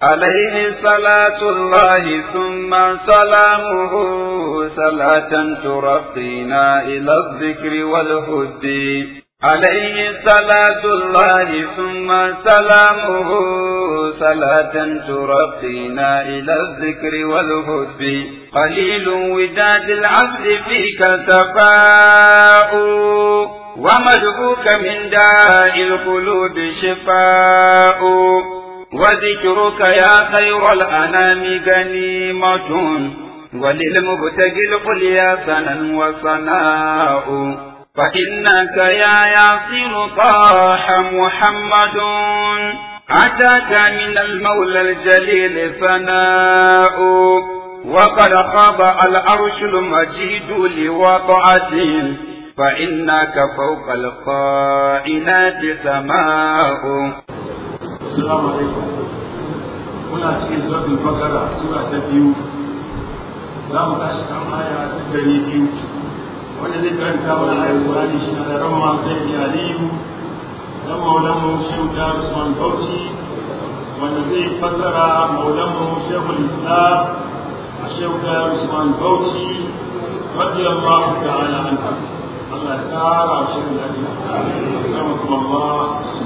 عليه صلاة الله ثم سلامه صلاة ترقينا إلى الذكر والهد عليه صلاة الله ثم سلامه صلاة ترقينا إلى الذكر والهد قليل وداد العبد فيك تفاؤ ومدعوك من داء القلوب شفاء وذكرك يا خير الأنام غنيمة وللمبتغي القليا سنا وصناء فإنك يا ياسر طاح محمد أتاك من المولى الجليل ثناء وقد خاب العرش المجيد لوضعته فإنك فوق القائنات سماء السلام عليكم muna cikin sautin bakara sura ta biyu za mu tashi kan aya ta dari biyu wanda zai karanta mana ayar Qur'ani shi na ran ma sai ya aliyu dan maulan mu shehu da Usman Bauchi wanda zai fassara maulan mu shehu Islam a shehu da Usman Bauchi radiyallahu ta'ala anhu Allah ya kara shi lafiya Allah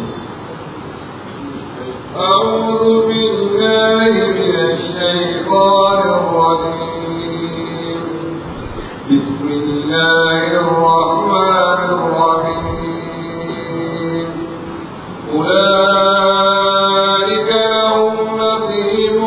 أعوذ بالله من الشيطان الرجيم بسم الله الرحمن الرحيم أولئك لهم نصيب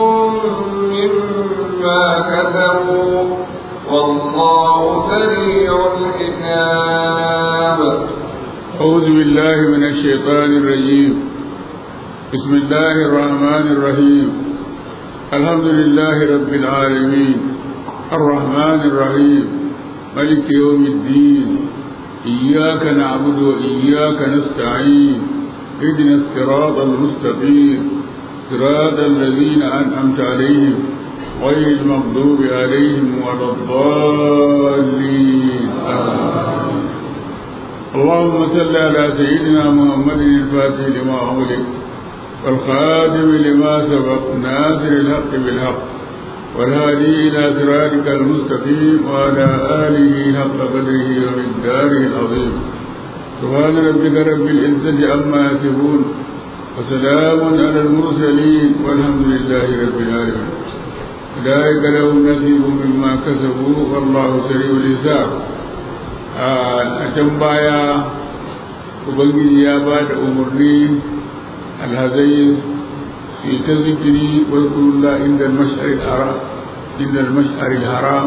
مما كسبوا والله سريع الحساب أعوذ بالله من الشيطان الرجيم بسم الله الرحمن الرحيم الحمد لله رب العالمين الرحمن الرحيم ملك يوم الدين إياك نعبد وإياك نستعين اهدنا الصراط المستقيم صراط الذين أنعمت عليهم غير المغضوب عليهم ولا الضالين آمين اللهم صل على سيدنا محمد الفاتح لما أغلق والخاتم لما سبق ناصر الحق بالحق والهادي إلى صراطك المستقيم وعلى آله حق قدره ومقداره العظيم سبحان ربك رب العزة عما يصفون وسلام على المرسلين والحمد لله رب العالمين أولئك لهم نصيب مما كسبوا والله سريع الحساب a can baya ubangiji ya ba da umarni alhazai su ta zikiri wadda inda al-mash'ar haram inda al-mash'ar haram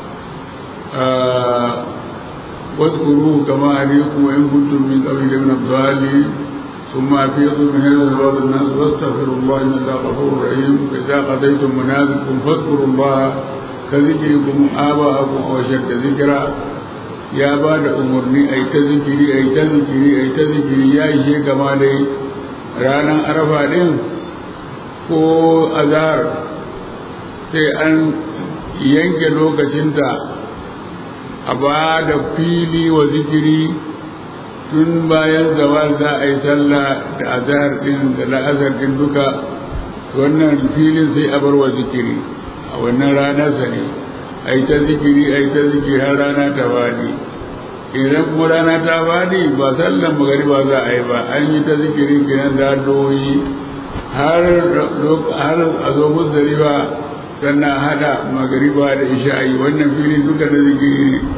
واذكروه كما عليكم وإن كنتم من قبل من الضالين ثم أفيضوا من هذا الباب الناس واستغفروا الله إن الله غفور رحيم فإذا قضيتم منازلكم فاذكروا الله كذكركم آباءكم أو أشد ذكرا ya ba da umarni a yi ta zikiri a yi ta zikiri a yi ta zikiri ya ishe gama dai ranar arafa ɗin ko azhar sai an yanke lokacinta a ba da fili wa zikiri tun bayan zawal za a yi sallah da azhar ɗin da la'azar ɗin duka wannan filin sai a bar wa zikiri a wannan ranar sa ne a yi ta zikiri a yi ta zikiri har rana ta fadi idan kuma rana ta fadi ba sallan magariba za a yi ba an yi ta zikiri kenan da doyi har a zo musdalifa sannan hada magariba da isha'i wannan filin duka da zikiri ne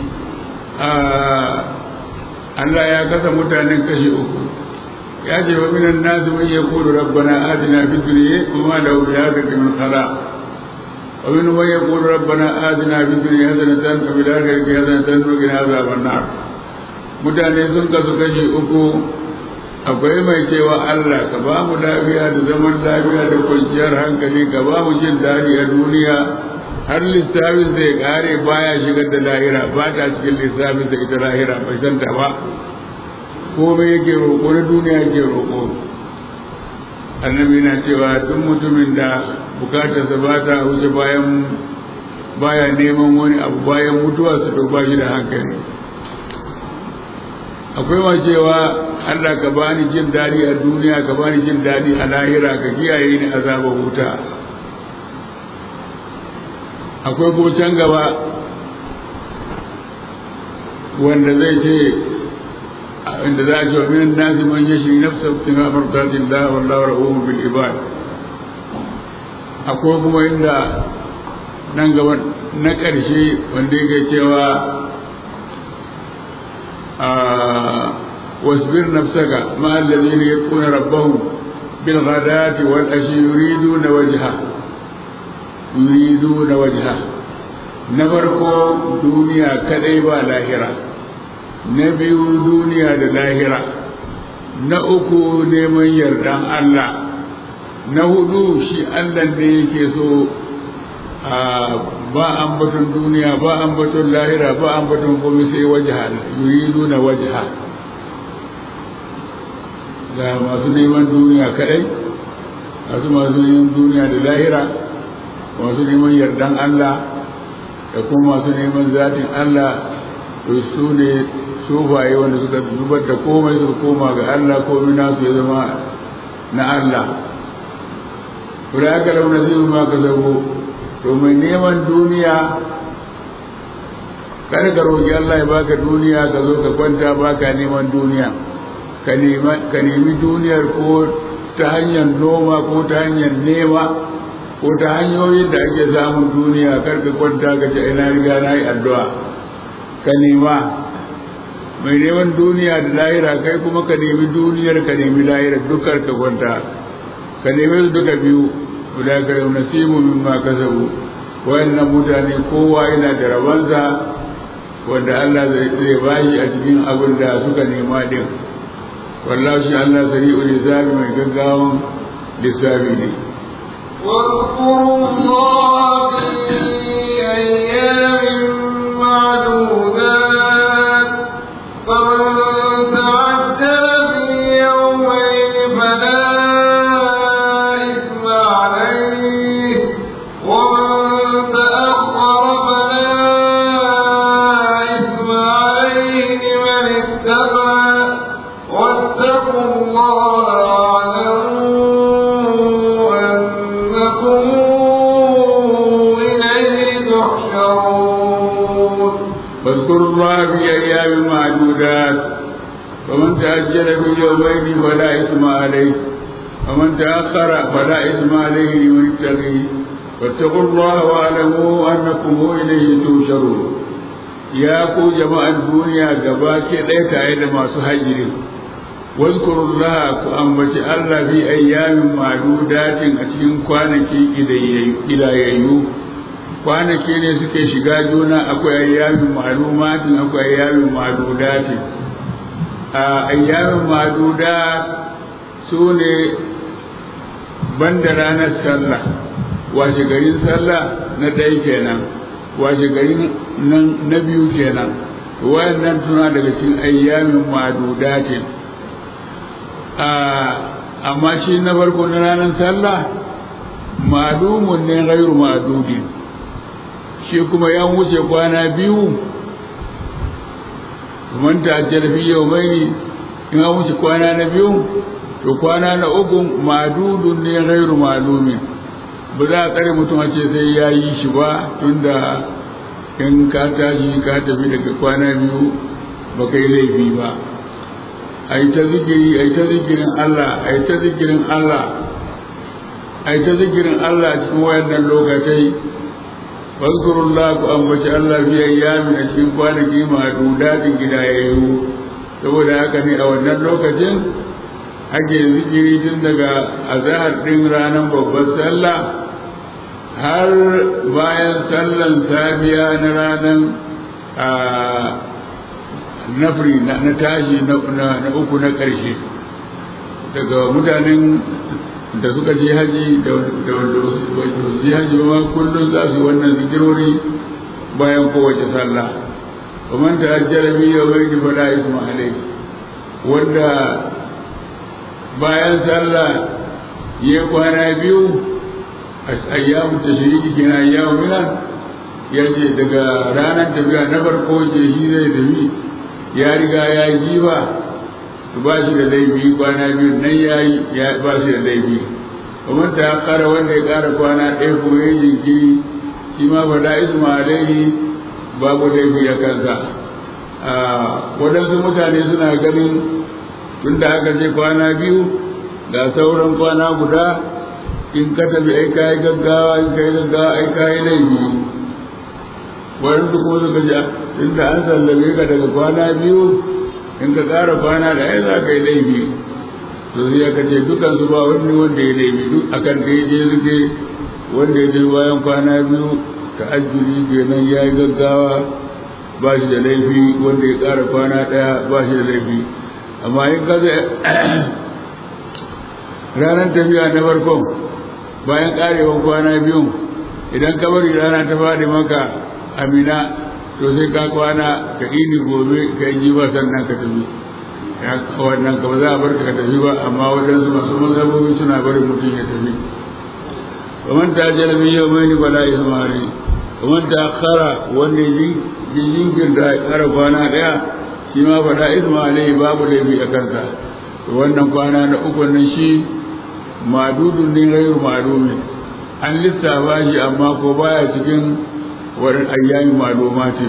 Allah ya kasa mutanen kashe uku ya ce wa minan nasu man yaqulu rabbana atina fid dunya wa ma lahu bi hadhihi min khalaq ومنهم من يقول ربنا آتنا في الدنيا حسنة وفي الآخرة حسنة وقنا عذاب النار mutane sun kasu kashi uku akwai mai cewa Allah ka ba mu lafiya da zaman lafiya da kwanciyar hankali ka ba mu jin daɗi a duniya har lissafin zai kare baya shigar da lahira ba ta cikin lissafin da ita lahira bai san ta ba komai yake roƙo na duniya yake roƙo annabi na cewa duk mutumin da bukatarsa ba ta wuce bayan baya neman wani abu bayan mutuwa su to ba shi da hankali akwai ma cewa Allah ka bani jin daɗi a duniya ka bani jin daɗi a lahira ka kiyaye ni azabar wuta akwai kuma can gaba wanda zai ce inda za a ce wa minan nasi man yashi nafsa ibtiga mardatin da wallahu ra'uhu bil ibad akwai kuma inda nan gaba na ƙarshe wanda yake cewa واصبر نفسك مع الذين يتقون ربهم بالغداة والعشي يريدون وجهه يريدون وجهه نفرقو دنيا كذيبا لاهرة نبيو دنيا لاهرة نأكو نمن يردان الله نهدو شي الله نيكي سو ba ambaton duniya ba ambaton lahira ba ambaton komai sai wajha yuriduna wajha ga masu neman duniya kadai masu masu neman duniya da lahira masu neman yardan Allah da kuma masu neman zatin Allah to su ne sufaye wanda suka zubar da komai su koma ga Allah komai nasu ya zama na Allah. Kura aka launa zai ma ka zabo to mai neman duniya kada ka roƙi Allah ya baka duniya ka zo ka kwanta baka neman duniya ka nemi duniyar ko ta hanyar noma ko ta hanyar nema ko ta hanyoyin da ake samun duniya kar ka kwanta ka ce ina riga na yi addu'a ka nema mai neman duniya da lahira kai kuma ka nemi duniyar ka nemi lahira dukkan ka kwanta ka nemi su duka biyu guda ka yi nasibu min ma kasabu wayannan mutane kowa yana da rabansa wanda Allah zai bashi a cikin abin da suka nema din wallahu shi Allah sari'ul hisabi mai gaggawan lissafi ne واذكروا الله في أيام معدودات فمن تعجل في يومين فلا إثم عليه ومن تأخر فلا إثم عليه لمن اتقى واتقوا الله واعلموا أنكم إليه تحشرون واذكروا الله في أيام معدودات فمن تأجل في يومين فلا إثم عليه ومن تأخر فلا إثم عليه لمن اتقي واتقوا الله واعلموا أنكم إليه تحشرون يا كو جماعة الدنيا gabaki ɗaya tare da masu hajjiri واذكروا الله كأنبت الله في أيام معدودات أتين كوانكي إلى kwanaki ne suke shiga juna akwai ayyamin ma'lumatin akwai ayyamin ma'dudatin a ayyamin ma'dudat su ne banda ranar sallah washe garin sallah na ɗaya kenan washe garin na biyu kenan wayannan suna daga cikin ayyamin ma'dudatin amma shi na farko na ranar sallah ma'lumun ne ghairu ma'dudin shi kuma ya wuce kwana biyu man ta fi yau mai in an wuce kwana na biyu to kwana na uku madudun ne gairu malumin ba za a tsare mutum a ce sai ya yi shi ba tunda in ka tashi ka tafi daga kwana biyu ba kai laifi ba a yi ta zikiri a yi ta zikirin Allah a yi ta zikirin Allah a yi ta zikirin Allah cikin wayannan lokacai واذكروا الله أنبت الله في أيام أشين kwanaki madudatin gidayayyu saboda haka ne a wannan lokacin ake zikiri tun daga azahar ɗin ranar babbar sallah har bayan sallan safiya na ranar nafri na tashi na uku na ƙarshe daga mutanen da suka je haji da wanda su je haji ba kullum za su wannan zikirori bayan kowace sallah ومن تأجل في يومين فلا إثم عليه wanda bayan sallah ya kwana biyu a ayyamu tashriki kina ayyamu milan ya ce daga ranar tafiya na farko ce shi zai tafi ya riga ya yi jiba to ba shi da laifi kwana biyu nan ya yi ya ba shi da laifi kuma ta kara wanda ya kara kwana ɗaya ko ya yi jinkiri shi ma ba da isma alaihi babu laifi a kansa waɗansu mutane suna ganin tun da aka ce kwana biyu ga sauran kwana guda in ka tafi ai kayi gaggawa in kayi gaggawa ai kayi laifi waɗansu kuma suka ce tun da an sallame ka daga kwana biyu in ka ƙara kwana da ai za ka yi laifi to sai aka ce dukan su ba wani wanda ya laifi duk akan da ya je suke wanda ya je bayan kwana biyu ta ajjuri kenan ya yi gaggawa ba shi da laifi wanda ya ƙara kwana ɗaya ba shi da laifi amma in ka zai ranar tafiya na farkon bayan ƙarewan kwana biyun idan ka bari rana ta faɗi maka amina to sai ka kwana ka ini gobe ka yi jiba sannan ka tafi wannan ka ba za a bar ka tafi ba amma waɗansu masu mazhabobi suna barin mutum ya tafi kamar ta jala min yau mai bala ismari kamar ta kara wanda ya jinkin da ya kara kwana ɗaya shi ma bala ismari babu laifi a kansa wannan kwana na uku nan shi madudun din rayur malumin an lissafa shi amma ko baya cikin wurin ayyami malumati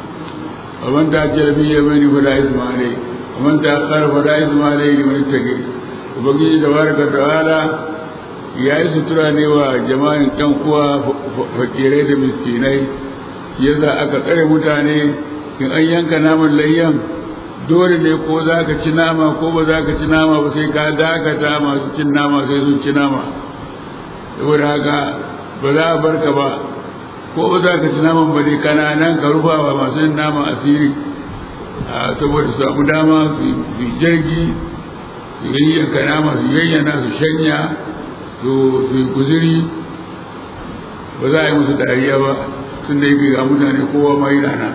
ومن تعجل في يمين فلا إثم عليه ومن تأخر فلا إثم عليه لمن اتقي وبقي تبارك وتعالى ya yi sutura ne wa jama'in ɗan uwa fakirai da miskinai yadda aka tsare mutane in an yanka naman layyan dole ne ko za ka ci nama ko ba za ka ci nama ba sai ka dakata masu cin nama sai sun ci nama saboda haka ba za a barka ba ko ba za ka ci naman ba dai kana nan ka rufa wa masu yin nama asiri saboda su samu dama su yi jirgi su yayyanka nama su yayyana su shanya su yi guziri ba za a yi musu dariya ba tun da yake ga mutane kowa ma yi rana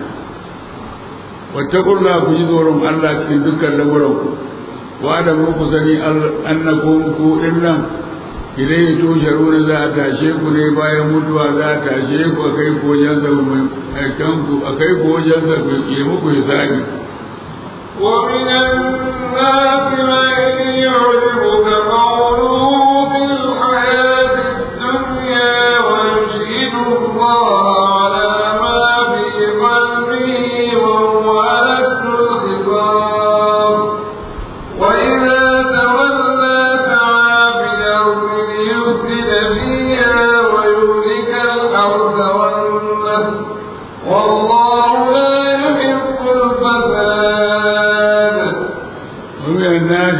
wattaqulla ku ji tsoron Allah cikin dukkan lamuran ku wa da ku sani annakum ku innan idan tusharuna za a tashe ku ne bayan mutuwa za a tashe ku a kai ku wajen sa mai aikan ku a kai ku wajen sa ku yi muku hisabi ومن الناس من يعجبك قوله في الحياة الدنيا ويشهد الله على ما في قلبه وهو ألد الخطاب وإذا تولى سعى في الأرض ليفسد فيها ويهلك الأرض والنسل والله لا يحب الفساد ومن الناس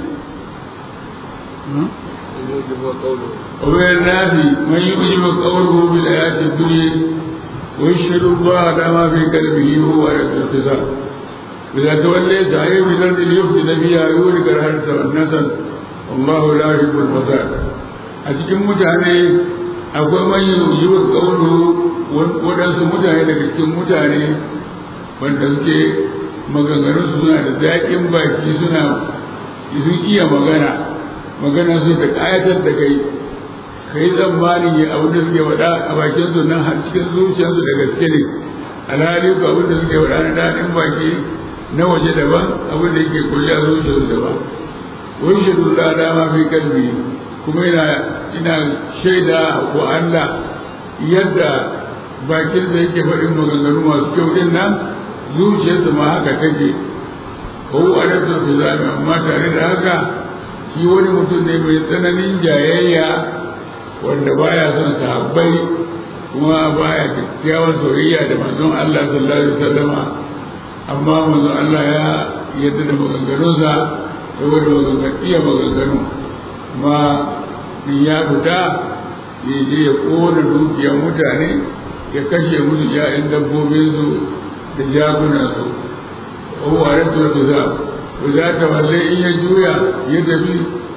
ومن الناس من يعجب قوله بالحياة الدنيا ويشهد الله على ما في قلبه هو على الاقتصاد إذا توليت عيب الأرض ليفسد فيها يولك الحرث والنسل والله لا يحب الفساد أتكم متعني akwai manyan yiwuwar ƙaunu waɗansu mutane daga cikin mutane wanda suke maganganun suna da zaƙin baki suna sun iya magana magana su ta ƙayatar da kai kai tsammanin ya abin da suke faɗa a bakin su nan har cikin zuciyarsu da gaske ne alhali ko abin da suke faɗa na daɗin baki na waje daban abin da yake kulle a zuciyarsu daban wani shaidu da dama fi kalbi kuma ina ina shaida wa Allah yadda bakin da yake faɗin maganganu masu kyau din nan zuciyarsa ma haka take ko a rabta su zami amma tare da haka shi wani mutum ne mai tsananin jayayya wanda baya son sahabbai kuma baya kyakkyawan soyayya da manzon Allah sallallahu alaihi wasallama amma manzon Allah ya yadda da maganganunsa saboda magangan iya maganganu kuma in ya fita ya je ya kona dukiyar mutane ya kashe musu ya'yan dabbobinsu da jagunansu ko a rantar da za ku za ta walle in ya juya ya tafi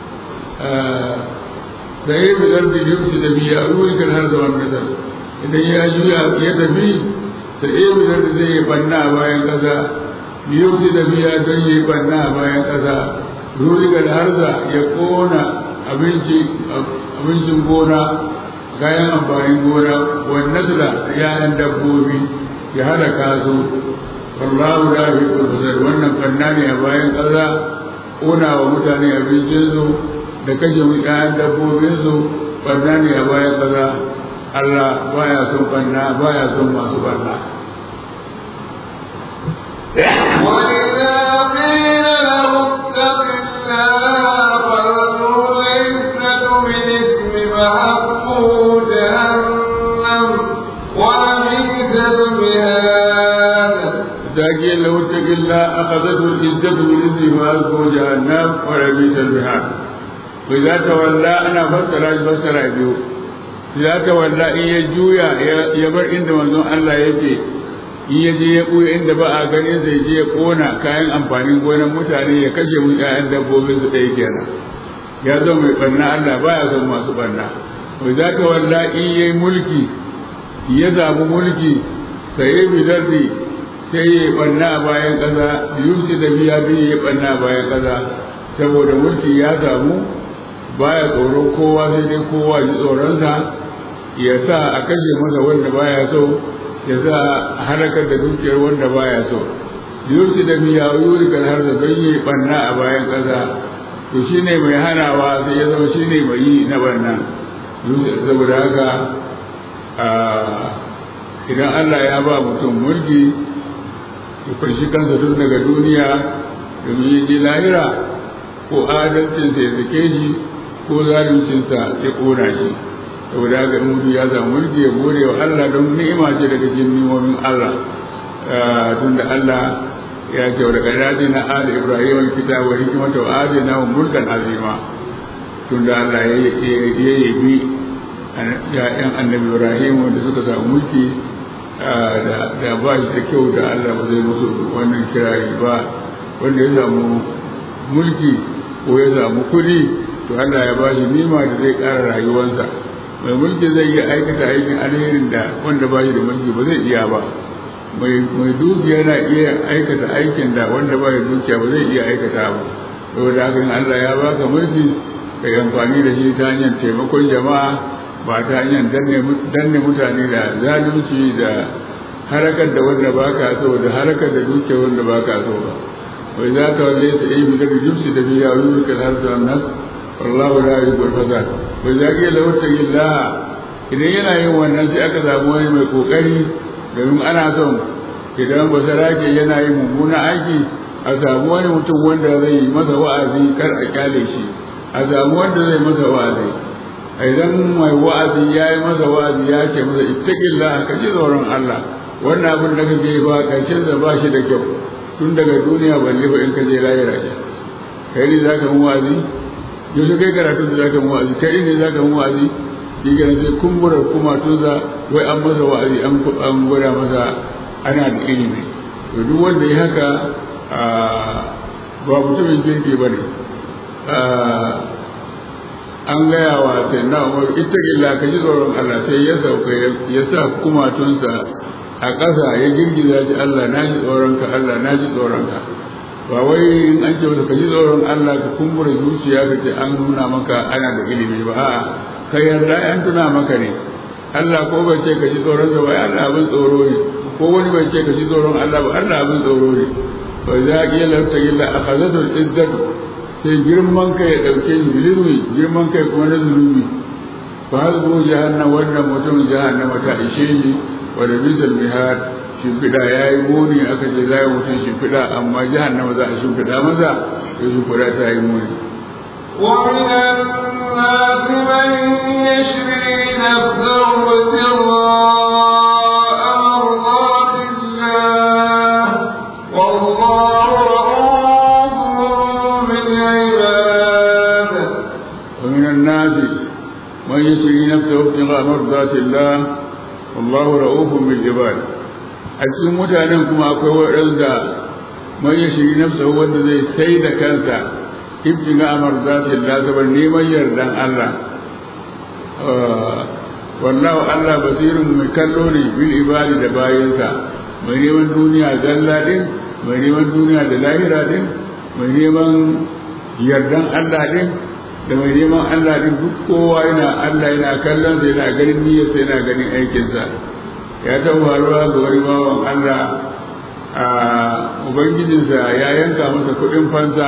da ya fi zarfi yamsu da biya ruwi kan har zaman nasar idan ya juya ya tafi da ya fi zarfi zai yi banna a bayan ƙasa yamsu da biya don yi banna a bayan ƙasa ruwi kan har ya kona abincin gona kayan amfanin gona wannan su da yayan dabbobi ya halaka su wallahu la yuhibbul fasad wannan fanna ne a bayan ƙasa ƙona wa mutane abincinsu da kashe ƴaƴan dabbobinsu fanna ne a bayan ƙasa Allah baya son fanna baya son masu fanna وإذا قيل له اتق الله فذروا العزة بالإثم فحقه جهنم ولبئس المهاد ذاكي لو اتق الله أخذته العزة بالإثم فألقوا جهنم ولبئس المهاد وإذا تولى أنا فسر فسر بيو إذا تولى إن يجويا يبر عند منزون الله يجي in ya je ya ɓuya inda ba a ganin zai je ya ƙona kayan amfanin gonar mutane ya kashe mu ƴaƴan dabbobin su ɗaya kenan ya zo mai ɓarna Allah baya son masu ɓarna wai za ka walla in yayi mulki ya zaɓi mulki sai ya bi zardi sai ya ɓarna a bayan ƙasa yusi da biya biyu ya ɓarna a bayan ƙasa saboda mulki ya samu baya tsoron kowa sai dai kowa ji tsoronsa ya sa a kashe masa wanda baya so ya za a halakar da dukiyar wanda baya so yurci da miya yuri kan har da don yi banna a bayan ƙasa to shi ne mai hanawa sai ya zama shi ne mai yi na banna saboda haka idan Allah ya ba mutum mulki ya fashi kansa tun daga duniya domin ya ji lahira ko adalcinsa ya zake shi ko zaluncinsa ya ƙona shi saboda haka in mutum ya samu mulki ya gode wa Allah don ni'ima ce daga cikin ni'imomin Allah tunda Allah ya ce daga dadi na ali ibrahim alkitab wa hikmata wa adina wa mulkan azima tunda Allah ya yabi ya'yan annabi ibrahim wanda suka samu mulki da ba shi da kyau da Allah ba zai musu wannan kirari ba wanda ya samu mulki ko ya samu kuɗi to Allah ya ba shi nima da zai ƙara rayuwarsa mai mulki zai iya aikata aikin alherin da wanda ba shi da mulki ba zai iya ba mai dukiya na iya aikata aikin da wanda ba shi dukiya ba zai iya aikata ba saboda haka in Allah ya baka mulki ka yi amfani da shi ta hanyar taimakon jama'a ba ta hanyar danne mutane da zalunci da harakar da wanda baka so da harakar da dukiya wanda baka so ba wai za ka wanda ya ta'i bi da jumsi da biya wuri kan har da nas wallahu la yuhibbul fasad wai za ka lawta illah idan yana yin wannan sai aka samu wani mai kokari domin ana son idan ba sarake yana yin mummuna aiki a samu wani mutum wanda zai yi masa wa'azi kar a kyale shi a samu wanda zai masa wa'azi idan mai wa'azi ya yi masa wa'azi ya ce masa ittaqillah ka ji tsoron Allah wannan abin da kake yi ba karshen da ba shi da kyau tun daga duniya balle ba in ka je lahira ce kai ne zaka mu wa'azi yanzu kai karatu da zaka mu wa'azi kai ne zaka mu wa'azi shi ga sai kumbura kuma tunza wai an masa wa'azi an an gwada masa ana da ilimi to duk wanda ya haka ba mutumin kirki bane an gaya wa sai na umar ittaqilla ka ji tsoron Allah sai ya sauka ya sa kumatunsa a ƙasa ya girgiza ji Allah na ji tsoron ka Allah na ji tsoron ka ba wai in an ce masa ka ji tsoron Allah ka kumbura zuciya ka ce an nuna maka ana da ilimi ba a'a ka yarda an tuna maka ne Allah ko bai ce ka ji tsoron sa ba Allah abin tsoro ne ko wani bai ce ka ji tsoron Allah ba Allah abin tsoro ne ba za a iya lafta illa akhadatul izzatu sai girman kai ya ɗauke shi bilizmi girman kai kuma na zunubi fa hasbu jahannam wannan mutum jahannama ta ishe shi wa da bisal mihad shimfiɗa ya yi muni aka ce za a yi mutum shimfiɗa amma jahannama za a shimfiɗa masa sai shimfiɗa ta yi muni. ومن الناس من يشري نفسه ابتغاء مرضات الله والله رؤوف بالعباد ومن الناس من يشري نفسه ابتغاء مرضات الله والله رؤوف بالعباد a cikin mutanen kuma akwai waɗanda man ya shiri nafsa wanda zai sai da kansa ibtiga amar zatin la sabar neman yardan Allah wallahu Allah basirun mai kallo ne bil ibadi da bayinsa mai neman duniya zalla din mai neman duniya da lahira din mai neman yardan Allah din da mai neman Allah din duk kowa yana Allah yana kallon sa yana ganin niyyarsa yana ganin aikinsa ya taɓa faruwa ga wani bawan Allah ubangijinsa ya yanka masa kuɗin fansa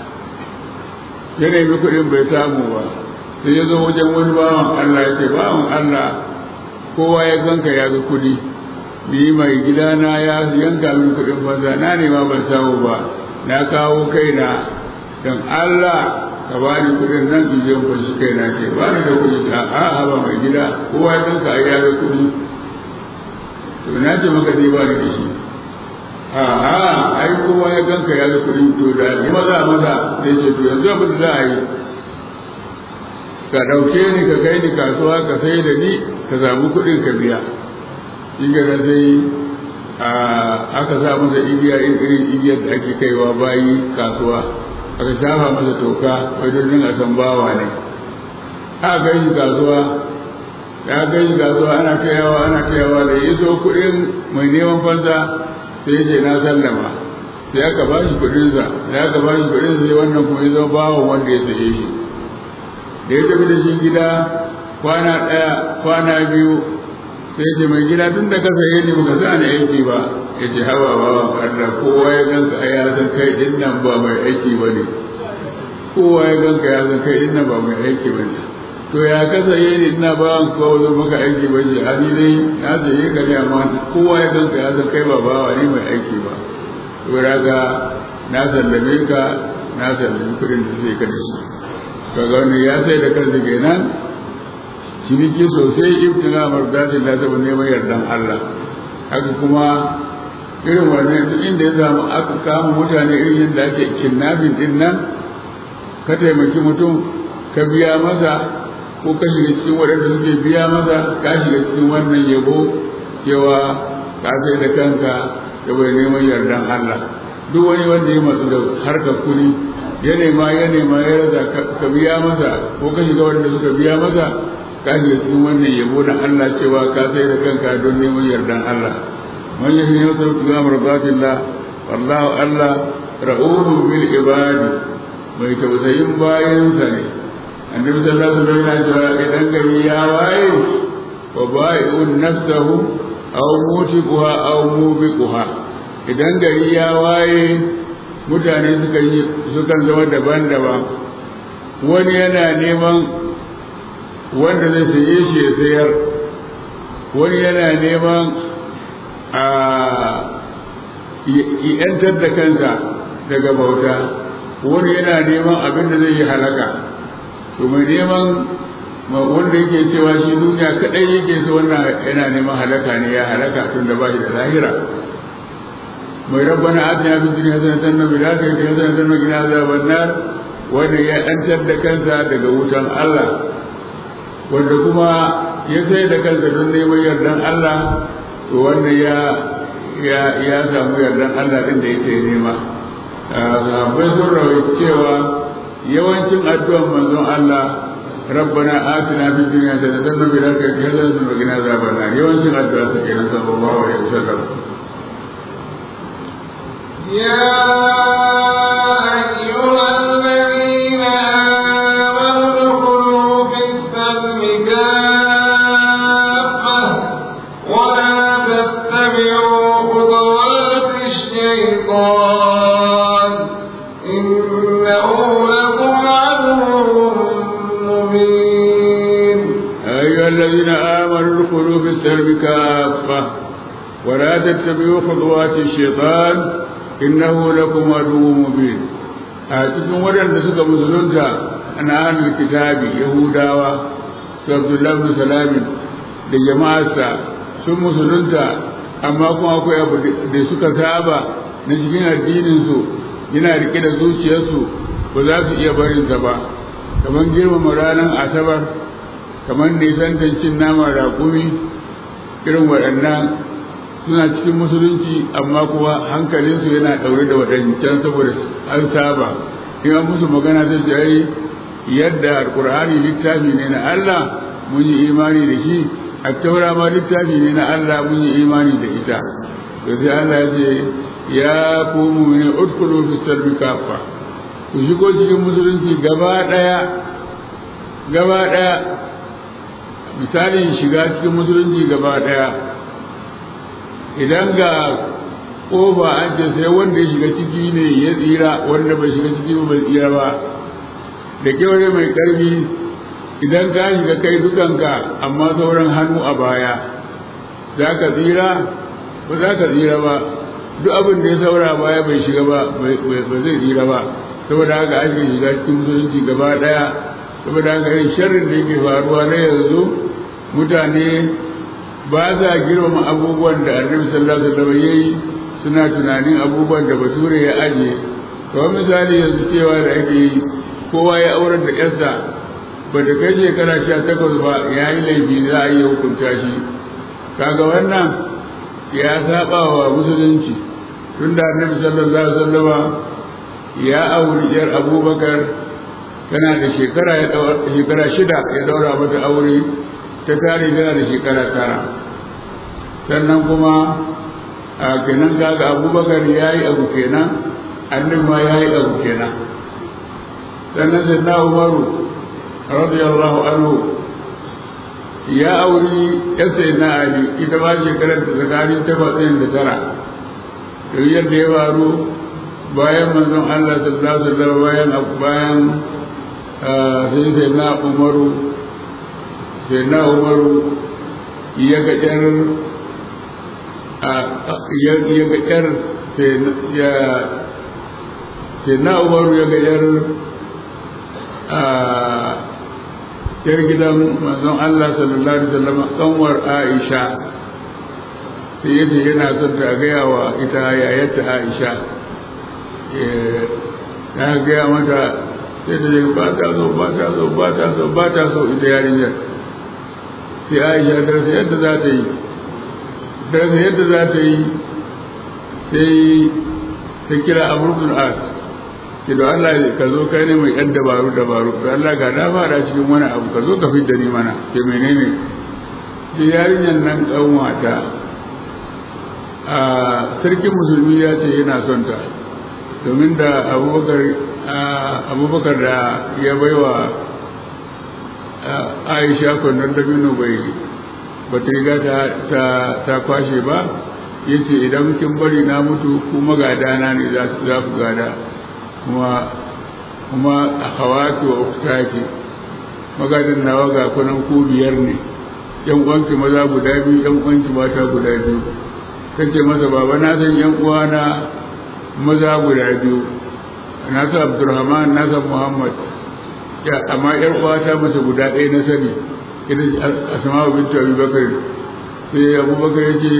ya nemi kuɗin bai samu ba sai ya zo wajen wani bawan Allah ya ce bawan Allah kowa ya ganka ya ga kuɗi ni mai gidana ya yanka min kuɗin fansa na nema ban samu ba na kawo kaina don Allah ka ba ni kuɗin nan in je fashi kaina ce ba ni da kuɗi a a ba mai gida kowa ya ganka ya ga kuɗi to na ce maka dai ba ni da shi a a ai kowa ya ganka ya ga kuɗi to da ni maza maza sai ce to yanzu abin da za a yi ka ɗauke ni ka kai ni kasuwa ka sai da ni ka samu kuɗin ka biya shi gana sai aka sa masa igiya irin igiyar da ake kaiwa bayi kasuwa aka shafa masa toka wajen a san bawa ne aka kai shi kasuwa ya kai shi kasuwa ana kayawa ana kayawa da ya so kuɗin mai neman fansa sai ya ce na sallama sai aka ba shi kuɗinsa sai aka ba shi kuɗinsa sai wannan kuma ya zama bawan wanda ya saye shi da ya tafi da shi gida kwana ɗaya kwana biyu sai ce mai gida tun da ka saye ni baka sa ni aiki ba ya ce hawa ba Allah kowa ya ganka a ya san kai din nan ba mai aiki ba ne kowa ya ganka ya san kai din nan ba mai aiki ba ne to ya ka saye ni ina ba an kawo zo maka aiki ba ce ani dai na saye ka ne amma kowa ya ganka ya san kai ba bawa ne mai aiki ba to raga na sallame ka na sallame kuɗin da sai ka da shi kaga wani ya sai da kansa kenan ciniki sosai ibtina mardatin da saboda neman yardan Allah haka kuma irin wannan duk inda ya samu aka kama mutane irin yadda ake kidnapping din nan ka taimaki mutum ka biya masa ko ka shiga cikin waɗanda suke biya masa ka shiga cikin wannan yabo cewa ka sai da kanka saboda neman yardan Allah duk wani wanda ya matsu da harkar kuɗi ya nema ya nema ya rasa ka biya masa ko ka shiga wanda suka biya masa ka shiga cikin wannan yabo na Allah cewa ka sai da kanka don neman yardan Allah man yahi ne wata ga marzatillah wallahu Allah ra'uhu bil ibadi mai tausayin bayansa ne annabi sallallahu alaihi wasallam yana cewa idan gari ya waye wa bai'un nafsahu aw mutiquha aw mubiquha idan gari ya waye mutane suka yi sukan zama daban-daban wani yana neman wanda zai saye shi ya sayar wani yana neman a yantar da kansa daga bauta wani yana neman abin da zai yi halaka to mai neman wanda yake cewa shi duniya kadai yake so wannan yana neman halaka ne ya halaka tun da ba shi da lahira mai rabbana atina fid dunya hasanatan wa fil akhirati hasanatan wa qina azaban nar wanda ya yantar da kansa daga wutan Allah wanda kuma ya sai da kansa don neman yardan Allah to wanda ya ya ya samu yardan Allah din da yake nema sahabbai sun rawaita cewa yawancin addu'an manzon Allah ربنا آتنا في الدنيا حسنة وفي الآخرة حسنة وقنا عذاب النار يوم الدعاء سكينة صلى الله عليه وسلم يا أيها الذين آمنوا ادخلوا في السلم كافة ولا تتبعوا خطوات الشيطان إنه لكم عدو مبين أيها الذين آمنوا ادخلوا في السلم كافة ولا تتبعوا خطوات الشيطان إنه لكم عدو مبين أتكم ودن سك مسلمتا أنا أهل الكتاب يهودا عبد الله بن سلام da jama'arsa sun musulunta amma kuma akwai abu da suka saba na cikin addininsu yana rike da zuciyarsu ba za su iya barinsa ba kamar girmama ranar asabar kamar nisantar cin nama raƙumi irin waɗannan suna cikin musulunci amma kuwa hankalinsu yana ɗaure da waɗancan saboda an saba in an musu magana ta ce ai yadda alƙur'ani littafi ne na Allah mun yi imani da shi a taura ma littafi ne na Allah mun yi imani da ita to sai Allah ya ce ya ku mu'mini udkhulu fi salmi kafa ku shigo cikin musulunci gaba ɗaya gaba ɗaya misalin shiga cikin musulunci gaba ɗaya idan ga ƙofa an ce sai wanda ya shiga ciki ne ya tsira wanda bai shiga ciki ba bai tsira ba da kyaure mai ƙarfi idan ka shiga kai dukanka amma sauran hannu a baya za ka tsira ba za ka tsira ba duk abin da ya saura baya bai shiga ba ba zai tsira ba saboda haka ake shiga cikin musulunci gaba ɗaya saboda haka yin sharrin da yake faruwa na yanzu mutane ba za girmama abubuwan da annabi sallallahu alaihi wasallam yayi suna tunanin abubuwan da bature ya aje kamar misali yanzu cewa da ake yi kowa ya aurar da yarsa ba da kai shekara sha takwas ba ya yi laifi za a iya hukunta shi kaga wannan ya saba wa musulunci tun da annabi sallallahu alaihi wasallam ya auri yar abubakar tana da shekara ya shekara shida ya daura mata aure ta tare tana da shekara tara sannan kuma a kenan kaga abubakar ya yi abu kenan annabi ma ya yi abu kenan sannan sai na umaru radiyallahu anhu ya auri ya sai na ali ita ma shekarar ta tsakanin takwas da tara da yadda ya faru bayan manzon Allah sallallahu alaihi wasallam bayan bayan sai sai na umaru sai na umaru ya ga yar ya ga yar sai na umaru ya ga yar yar gidan manzon Allah sallallahu alaihi wasallam kanwar Aisha sai yace yana son ta gaya wa ita yayarta Aisha ya gaya mata sai ta ba ta so ba ta so ba ta so ba ta so ita yarinyar sai Aisha ta rasa yadda za ta yi ta rasa yadda za ta yi sai ta kira Amr ibn As ke da Allah ka zo kai ne mai yan dabaru dabaru da Allah ga na fara cikin wani abu ka zo ka fidda ni mana ke menene sai yarinyar nan kanwata a sarkin musulmi ya ce yana son ta domin da abubakar abubakar da ya baiwa aisha kwanar dabino bai ba ta riga ta kwashe ba ya ce idan kin bari na mutu kuma gadana ne za ku gada kuma kuma a hawaki wa uktaki magadin nawa ga kunan ku biyar ne yan uwanki maza guda biyu yan uwanki mata guda biyu kace masa baba na san yan uwana maza guda biyu na san abdurrahman na san muhammad ya amma yar uwata masa guda ɗaya na sani ita asma'u bintu abubakar sai abubakar yake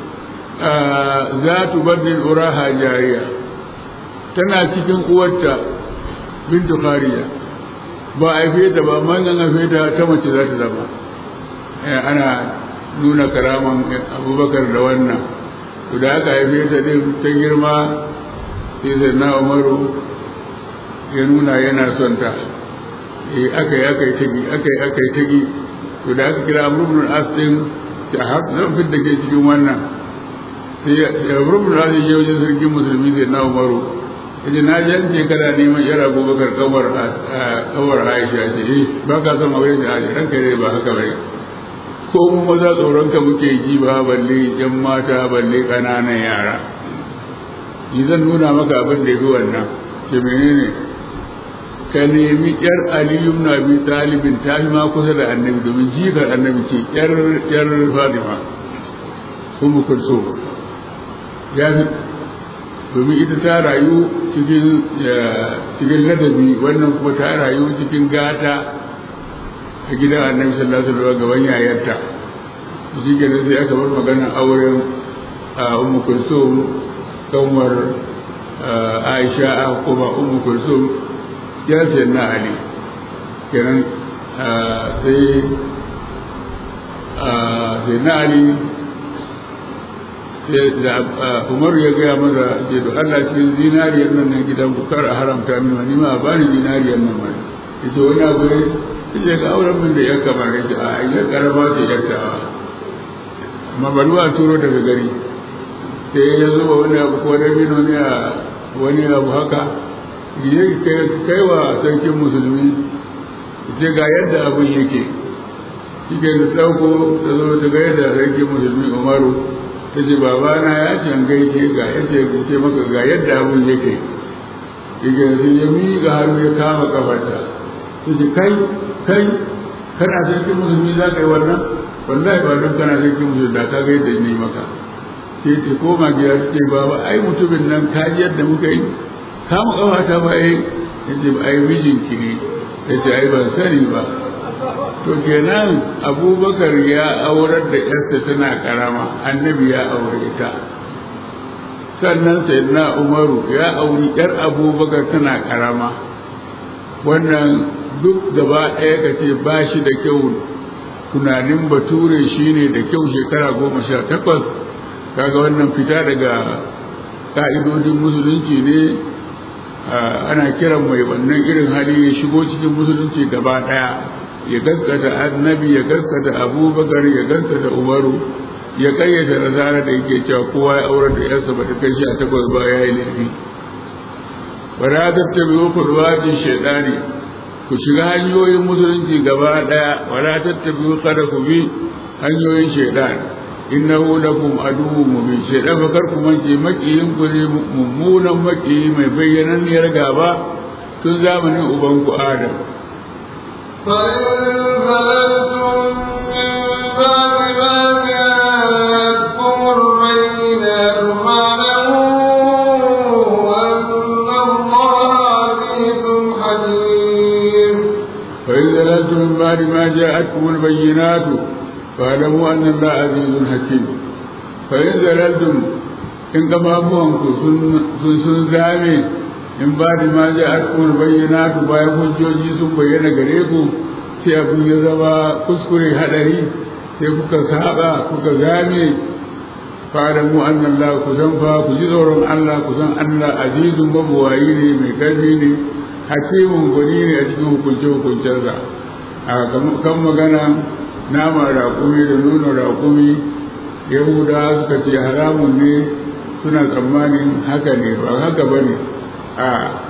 za tu baddin uraha jariya tana cikin uwarta bintu khariya ba a haife ta ba amma an haife ta ta mace za ta zama ana nuna karaman abubakar da wannan to da aka haife ta din ta girma sai sai na umaru ya nuna yana son ta eh aka yi aka yi tagi aka yi aka yi tagi to da aka kira amrubun as din ta har zan fit da ke cikin wannan sai amrubun as ya je wajen sarkin musulmi sai na umaru yace na ji an ce kana neman yar abubakar kawar kawar aisha ce eh ba ka son aure da aisha ranka ne ba haka bane ko mu maza tsoron ka muke ji ba balle yan mata balle ƙananan yara ni zan nuna maka abin da yafi wannan ce menene ka nemi yar aliyu na bi talibin ta fi ma kusa da annabi domin jikar annabi ce yar yar fatima kuma kulso ya fi domin ita ta rayu cikin ladabi wannan kuma ta rayu cikin gata a gidan annabi sallallahu alaihi wasallam gaban yayarta shi ke sai aka bar maganar auren ummu kulsum kanwar aisha aka kuma ummu kulsum ya sai na ali kenan sai sai na ali da umar ya gaya maza ce da Allah cikin zinariyar nan na gidan ku kar a haramta min wani ma ba ni zinariyar nan mai yace wani abu ne yace ga auren min da ya kamar yace a ya karama ce yattawa amma bari wa turo daga gari sai ya zuba wani abu ko da mino ne a wani abu haka ya kai wa sarkin musulmi ce ga yadda abin yake shi ke da ɗauko ta zo ta ga yadda sarkin musulmi umaru ta ce babana ya ce an gaishe ga yadda ya ce maka ga yadda abin yake yake sai ya miƙa hannu ya kama kafarta ta ce kai kai kana sarkin musulmi za ka yi wannan wallahi ba don kana sarkin musulmi da ka ga yadda ne maka sai ce koma gida ta ce baba ai mutumin nan ka ji yadda muka yi kama kafata ba ai ya ce ai mijinki ne ya ce ai ban sani ba to kenan abubakar ya aurar da yarsa tana karama annabi ya aure ta sannan sayyidina umaru ya auri yar abubakar tana karama wannan duk gaba ɗaya ka ce ba shi da kyau tunanin bature shine da kyau shekara goma sha takwas kaga wannan fita daga ka'idodin musulunci ne ana kiran mai wannan irin hali ya shigo cikin musulunci gaba ɗaya ya gaskata annabi ya gaskata abubakar ya gaskata umaru ya kayyata nasara da yake cewa kowa ya aurar da yarsa ba ta kai shi a takwas ba ya yi laifi ba za ta tabi wa kurwajin shaidani ku shiga hanyoyin musulunci gaba daya wa la tattabi kada ku bi hanyoyin shaidan innahu lakum aduwwun mubin shaidan fa kar ku mance makiyin ku ne mummunan makiyi mai bayyananniyar gaba tun zamanin ubanku adam فإن فلتم من بعد ما جاءتكم البينات فاعلموا أن الله عزيز حكيم فإن زللتم من بعد ما جاءتكم البينات فاعلموا أن الله عزيز حكيم فإن زللتم إن قبابوانكم sun zame in ba da ma ja alkumar bayyana tu bayan hujjoji sun bayyana gare ku sai abin ya zama kuskure hadari sai kuka saba kuka game fara mu annan la ku san fa ku ji tsoron Allah ku san Allah azizun mabuwayi ne mai karfi ne hakimin gwani ne a cikin hukunce hukuncensa a kan magana nama raƙumi da nuna raƙumi yahuda suka ce haramun ne suna tsammanin haka ne ba haka ba ne a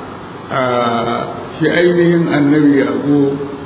shi ainihin annabi yaƙo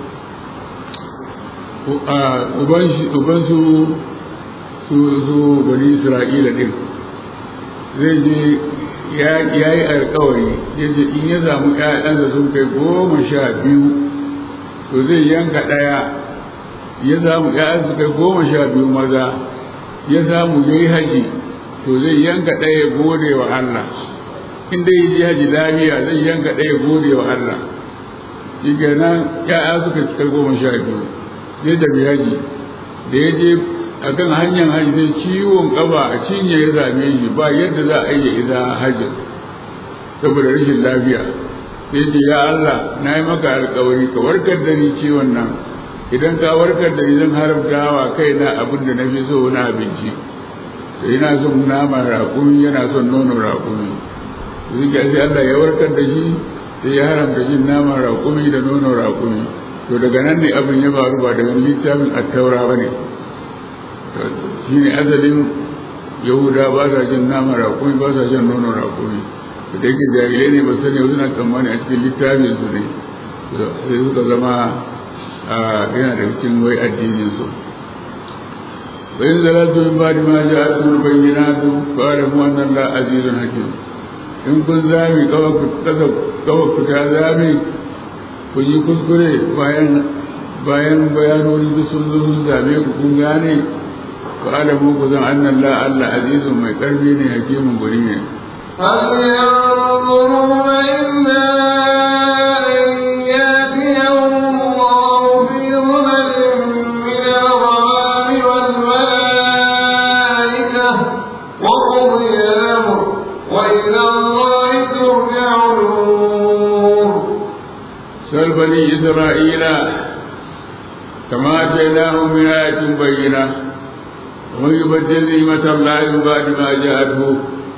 ubansu su su bani isra'ila ɗin zai je ya yi alkawari ya ce in ya samu ƴaƴansa sun kai goma sha biyu to zai yanka ɗaya ya samu ƴaƴansa kai goma sha biyu maza ya samu ya yi haji to zai yanka ɗaya gode wa Allah in dai ji haji lafiya zai yanka ɗaya gode wa Allah shi kenan ya'ya suka cika goma sha biyu zai tafi haji da ya je a kan hanyar haji sai ciwon ƙafa a cinye ya same shi ba yadda za a yi isa haji saboda rashin lafiya sai ce ya Allah na yi maka alkawari ka warkar da ni ciwon nan idan ka warkar da ni zan haramta wa kaina abin da na fi so na abinci da yana son nama raƙumi yana son nono raƙumi zuciya sai Allah ya warkar da shi sai ya haramta jin naman raƙumi da nono raƙumi to daga nan ne abin ya faru ba daga littafin attaura ba ne shi ne asalin yahuda ba sa jin naman raƙumi ba sa jin nono raƙumi da yake jahilai ne ba sani suna tsammani a cikin littafin su ne sai suka zama yana da cikin wai addinin su وإن زللتم من بعد ما جاءتكم البينات فاعلموا أن الله عزيز حكيم in kun zami kawai ta zami ku yi kuskure bayan bayan bayanoni da sun zo sun zame ku kun gane ku alamu ku zan annan la Allah azizun mai karfi ne hakimin guri ne هل ينظرون إلا أن يأتيهم الله في ظلل من الغمام والملائكة وقضي الأمر وإلى الله ترجع الأمور سل بني إسرائيل كما آتيناهم من آية بينة ومن يبدل نعمة الله من بعد ما جاءته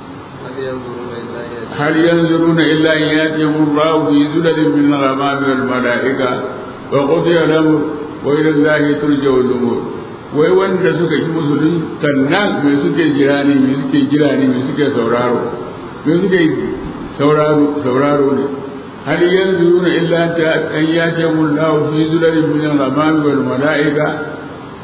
هل ينظرون إلا أن يأتيهم الله في زلل من الغمام والملائكة وقضي الأمر وإلى الله ترجع الأمور wai wanda suka yi musulun sannan me suke jira ne me suke jira ne me suke sauraro me suke sauraro sauraro ne hal yanzuruna illa ta an yati mullahu fi zulalin min al-ghamam wal malaika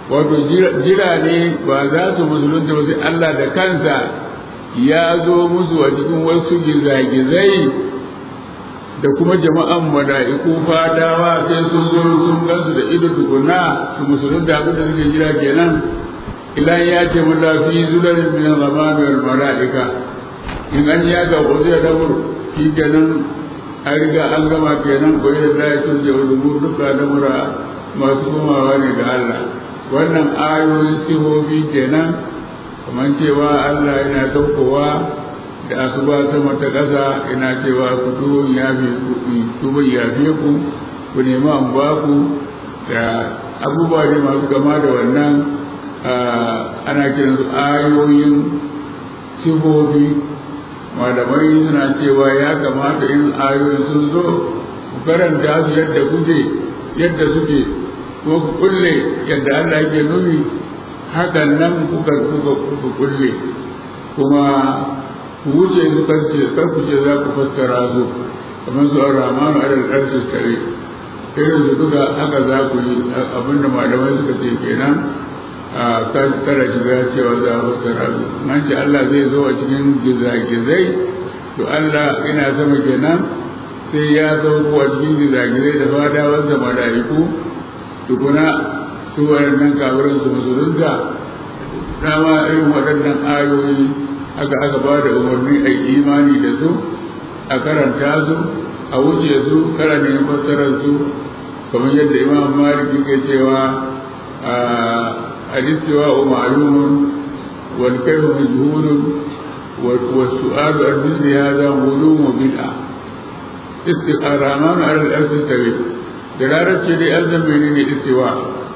wato jira ne ba za su musulunta ba sai Allah da kansa ya zo musu a cikin wasu gizagizai da kuma jama'an mala'iku fadawa sai sun zo sun gansu da ido tukuna su musulunta abin da suke jira kenan ilan ya ce mun lafi zular min zamani wal mala'ika in an ya ga wasu ya dabur shi kenan an riga an gama kenan ko da ya tunje ulumur duka lamura masu komawa ne ga Allah wannan ayoyin sihobi kenan kamar cewa Allah yana saukowa da asuba sama ta ƙasa ina cewa ku tuwo ya fi tuwo ya fi ku ku nema an ba ku da abubuwa ne masu gama da wannan ana kiran su ayoyin sihobi malamai suna cewa ya kamata in ayoyin sun zo ku karanta su yadda kuke yadda suke ko ku kulle yadda Allah yake nufi hakan nan kuka kuka kuka kulle kuma ku wuce su karce kar ku ce za ku fassara su kamar su ar-rahman alal arshi kare irin su duka haka za ku yi abinda malamai suka ce kenan a kada shiga cewa za a fassara su nan ce Allah zai zo a cikin gizagizai to Allah ina sama kenan sai ya zo a cikin gizagizai da fadawansa mala'iku tukuna su waɗannan kafirin su musulunta dama irin waɗannan ayoyi aka aka ba da umarni a imani da su a karanta su a wuce su karanin fassarar su kamar yadda imam malik yake cewa alistiwa wa ma'lumun wal kayfu majhulun wa su'alu an mithli hadha mulum wa bid'a istiqaraman ala al-arsh tawi da larabci dai an zama ne istiwa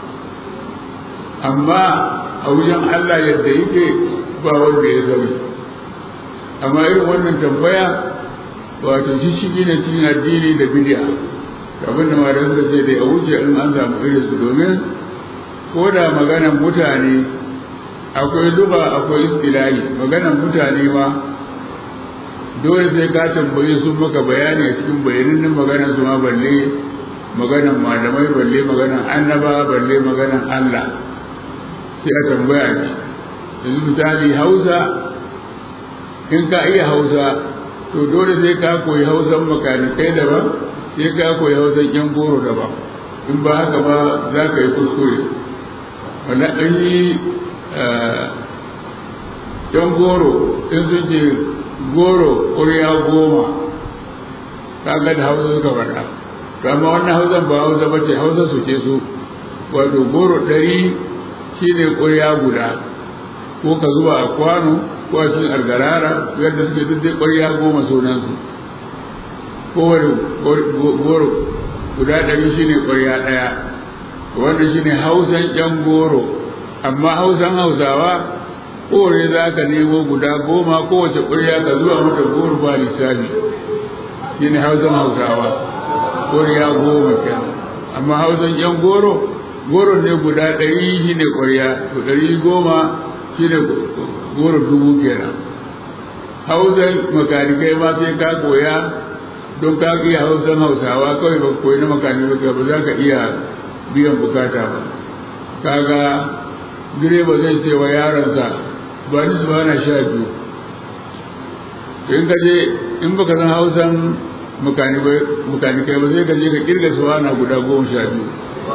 amma a wajen Allah yadda yake ba wanda ya sani amma irin wannan tambaya wato shi shi ne cikin addini da bid'a abin da malam suka ce dai a wuce in an samu irin su domin ko da maganan mutane akwai luba akwai istilahi maganan mutane ma dole sai ka tambaye su maka bayani a cikin bayanin maganan su ma balle maganan malamai balle maganan annaba balle maganan Allah sai a tambaya ne yanzu misali hausa in ka iya hausa to dole sai ka koyi hausan makanikai daban sai ka koyi hausan yan goro daban in ba haka ba za ka yi kuskure wanda an yi yan goro in sun ce goro ƙuriya goma kaga da hausa suka faɗa to amma wannan hausan ba hausa ba ce hausa su ce su wato goro ɗari shi ne ƙuriya guda ko ka zuba a kwano ko a cikin algarara yadda suke duk dai ƙwarya goma sunansu kowane goro guda ɗari shi ne ƙwarya ɗaya wanda shi ne hausan ƴan goro amma hausan hausawa kowane za ka nemo guda goma kowace ƙwarya ka zuwa mata goro ba lissafi shi ne hausan hausawa ƙwarya goma kenan amma hausan ƴan goro goro ne guda ɗari shi ne ƙwarya to ɗari goma shi ne goro dubu kenan hausan makanikai ma sai ka koya don ka iya hausan hausawa kawai ba koyi na makanikai ba za ka iya biyan bukata ba kaga direba zai ce wa yaronsa ba ni su bana sha biyu in ka je in baka san hausan makanikai ba zai ka je ka kirga su bana guda goma sha biyu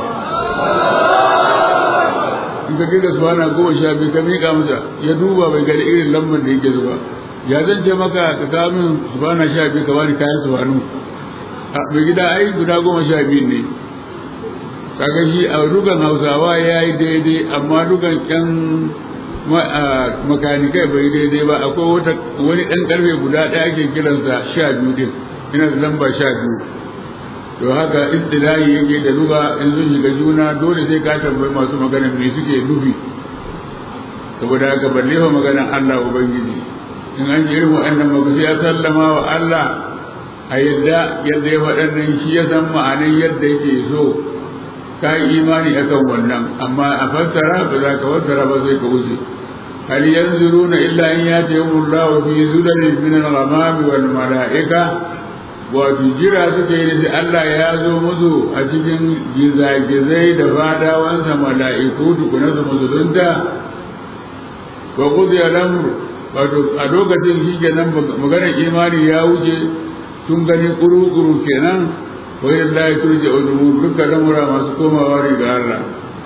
in ka kirga su bana goma sha biyu ka miƙa masa ya duba bai gani irin lambar da yake zuba ya zan ce maka ka kawo min su bana sha biyu ka bani kayan su banu a mai gida ai guda goma sha biyu ne kaga shi a dukan hausawa ya yi daidai amma dukan ƴan makanikai bai daidai ba akwai wani ɗan ƙarfe guda ɗaya ke kiransa sha biyu din ina da lamba sha biyu to haka istilahi yake da luga in sun shiga juna dole sai ka tambayi masu magana me suke nufi saboda haka balle fa maganar Allah ubangiji in an ji irin waɗannan magasu ya sallama wa Allah a yadda yadda ya faɗan shi ya san ma'anin yadda yake so ka yi imani akan wannan amma a fassara ba za ka fassara ba sai ka wuce hal yanzuruna illa an yatihum Allah fi zulalin min al-ghamam wal mala'ika wato jira suka yi da Allah ya zo musu a cikin gizagizai da fadawansa mala'iku tukuna su musulunta wa kudiya lamru wato a lokacin shi kenan maganar imani ya wuce sun gani kuru-kuru kenan wa yin la turja udumu duka lamura masu komawa riga Allah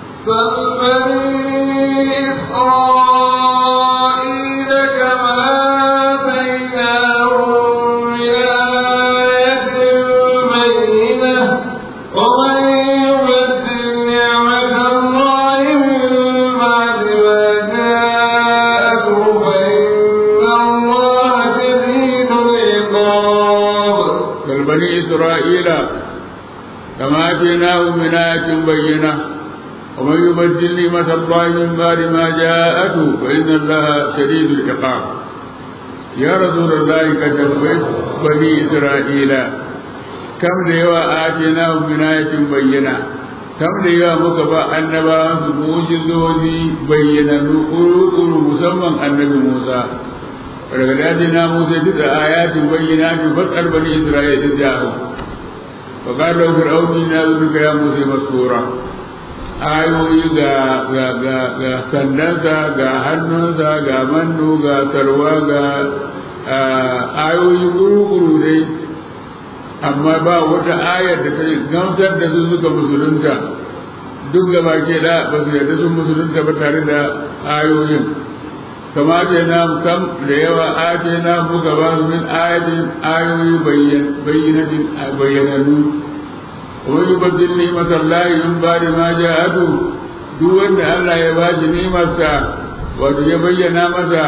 فالبني إسرائيل كما آتيناهم من آية بينة ومن يبدل نعمة الله من بعد ما جاءته فإن الله شديد العقاب كالبني إسرائيل كما آتيناهم من آية بينة ومن يبدل نعمة الله من بعد ما جاءته فإن الله شديد العقاب يا رسول الله قد تبعت بني إسرائيل كم ليوا آتيناهم من آية بينة كم ليوا مكبا أنبا سموجزوني بينا نقول مسمى النبي موسى ولقد آتينا موسى تسع آيات بينات فاسأل بني إسرائيل إذ جاءهم فقال له فرعون إنا ذلك يا موسى مسكورا ayoyi ga ga ga ga sandansa ga hannunsa ga mannu ga sarwa ga ayoyi guru-guru dai amma ba wata ayar da ta gamsar da su suka musulunta duk gaba ke da ba su yarda sun musulunta ba tare da ayoyin kama ce na kam da yawa ake na muka ba su min ayatin ayoyi bayyanatin bayyananu wani baddin ni'matar lahi in ba da ma ja'atu duk wanda Allah ya ba shi ni'marsa wato ya bayyana masa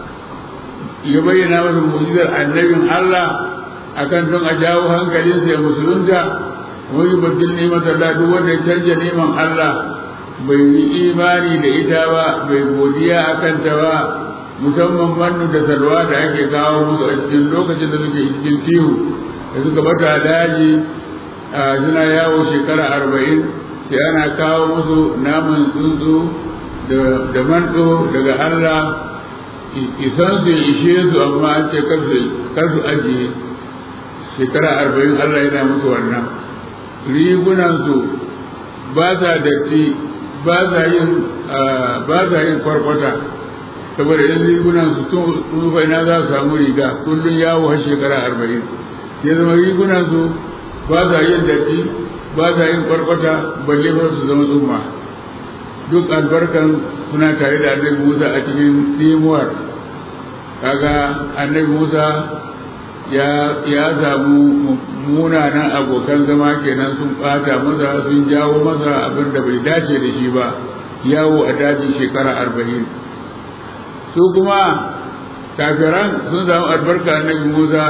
ya bayyana masa mu'jizar annabin Allah akan don a jawo hankalinsa ya musulunta wani baddin ni'matar lahi duk wanda ya canja ni'man Allah bai yi imani da ita ba bai godiya a kanta ba musamman mannu da salwa da ake kawo musu a cikin lokacin da suke cikin tihu da suka bata daji suna yawo shekara arba'in sai ana kawo musu naman tsuntsu da manto daga Allah isan su ishe su amma an ce kar su ajiye shekara arba'in Allah yana musu wannan rigunansu ba sa datti ba sa yin ba sa yin kwarkwata saboda idan rigunan su tun tsufa ina za su samu riga kullum yawo har shekara arba'in ya zama rigunan su ba sa yin datti ba sa yin kwarkwata balle ba su zama tsumma duk albarkan suna tare da annabi Musa a cikin tsimuwar kaga annabi Musa ya ya samu munanan abokan zama kenan sun bata masa sun jawo masa abin da bai dace da shi ba yawo a daji shekara arba'in su kuma kafiran sun samu albarka annabi musa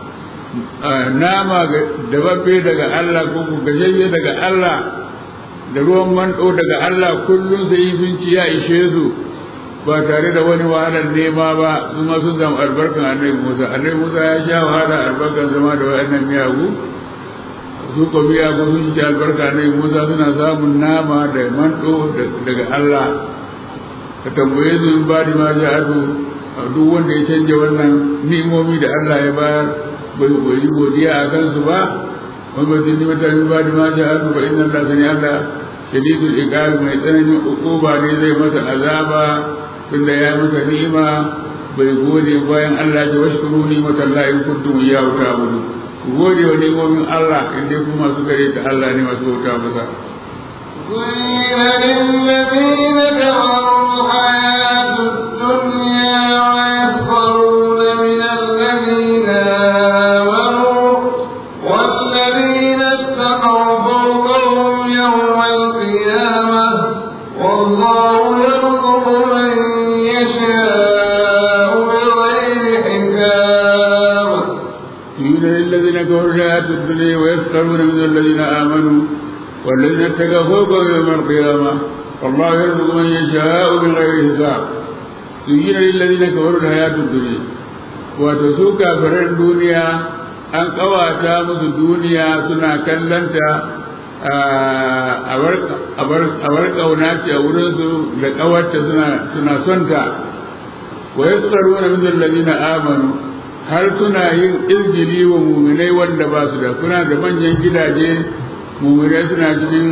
nama dababbe daga allah ko gajayye daga allah da ruwan manɗo daga allah kullum sai sun ci ya ishe su ba tare da wani wahalar nema ba su ma sun samu albarkan annabi Musa annabi Musa ya sha wahala albarkan zama da wayannan miyagu su ko miyagu sun ci albarka annabi Musa suna samun nama da manto daga Allah ka tambaye su in ba da ma ja'atu duk wanda ya canja wannan ni'imomi da Allah ya bayar bai koyi godiya a kansu ba wani ba zai nimata min ba da ma ja'atu ba inna Allah sani Allah shadidul iqab mai tsananin ukuba ne zai masa azaba tunda ya masa ni'ima bai gode bayan Allah ya washkuru ni mata Allah in kuntum iyyahu ta'budu ku gode wa ni'imomin Allah in dai kuma masu gare ta Allah ne masu bauta masa زين للذين كفروا الحياة الدنيا ويسخرون من الذين آمنوا والذين اتقوا فوقهم يوم القيامة والله يرزق من يشاء بغير حساب يريد للذين كفروا الحياة الدنيا ويسخرون من الذين آمنوا والذين اتقوا فوقهم يوم القيامة والله يرزق من يشاء بغير حساب زين للذين كفروا الحياة الدنيا وتسوق كافر الدنيا an ƙawata musu duniya suna kallanta a bar ƙauna ce a wurinsu da ƙawarta suna sonta wa ya tsaro na min lalazina amanu har suna yin izgili wa muminai wanda ba su da kuna da manyan gidaje muminai suna cikin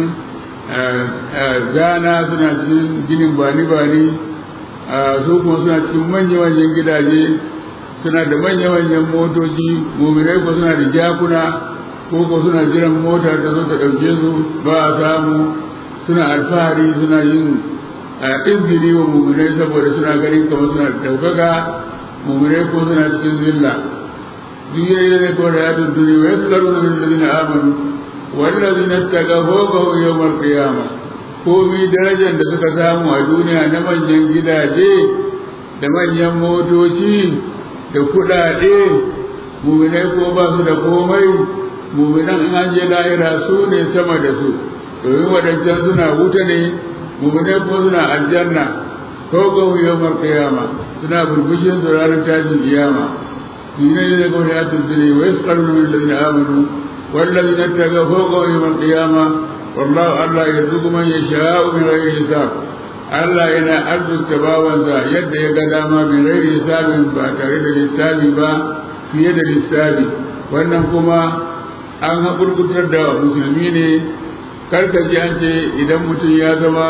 gana suna cikin ginin bani-bani su kuma suna cikin manya-manyan gidaje suna da manya-manyan motoci muminai ko suna da jakuna ko ko suna jiran mota da zo ta ɗauke su ba a samu suna alfahari suna yin izgili wa muminai saboda suna ganin kamar suna da ɗaukaka muminai ko suna cikin zilla duk yayi ne ko da ya tuntuni wa yaskaru na min ladina amanu wallazina tagafaw yawmal qiyamah komi darajar da suka samu a duniya na manyan gidaje da manyan motoci da kuɗaɗe muminai ko ba su da komai muminan in an je lahira su ne sama da su domin waɗancan suna wuta ne muminai ko suna aljanna ko ga yawmar qiyama suna burbushin su ranar tashin kiyama shine ne ko ya tunzire wa yasqaluna min alladhina amanu والذين اتقوا فوق يوم القيامة والله الله يرزق من يشاء بغير حساب Allah yana arzuta bawansa yadda ya ga dama bin gairi hisabin ba tare da lissafi ba fiye da lissafi wannan kuma an haƙurƙutar da musulmi ne karkaji an ce idan mutum ya zama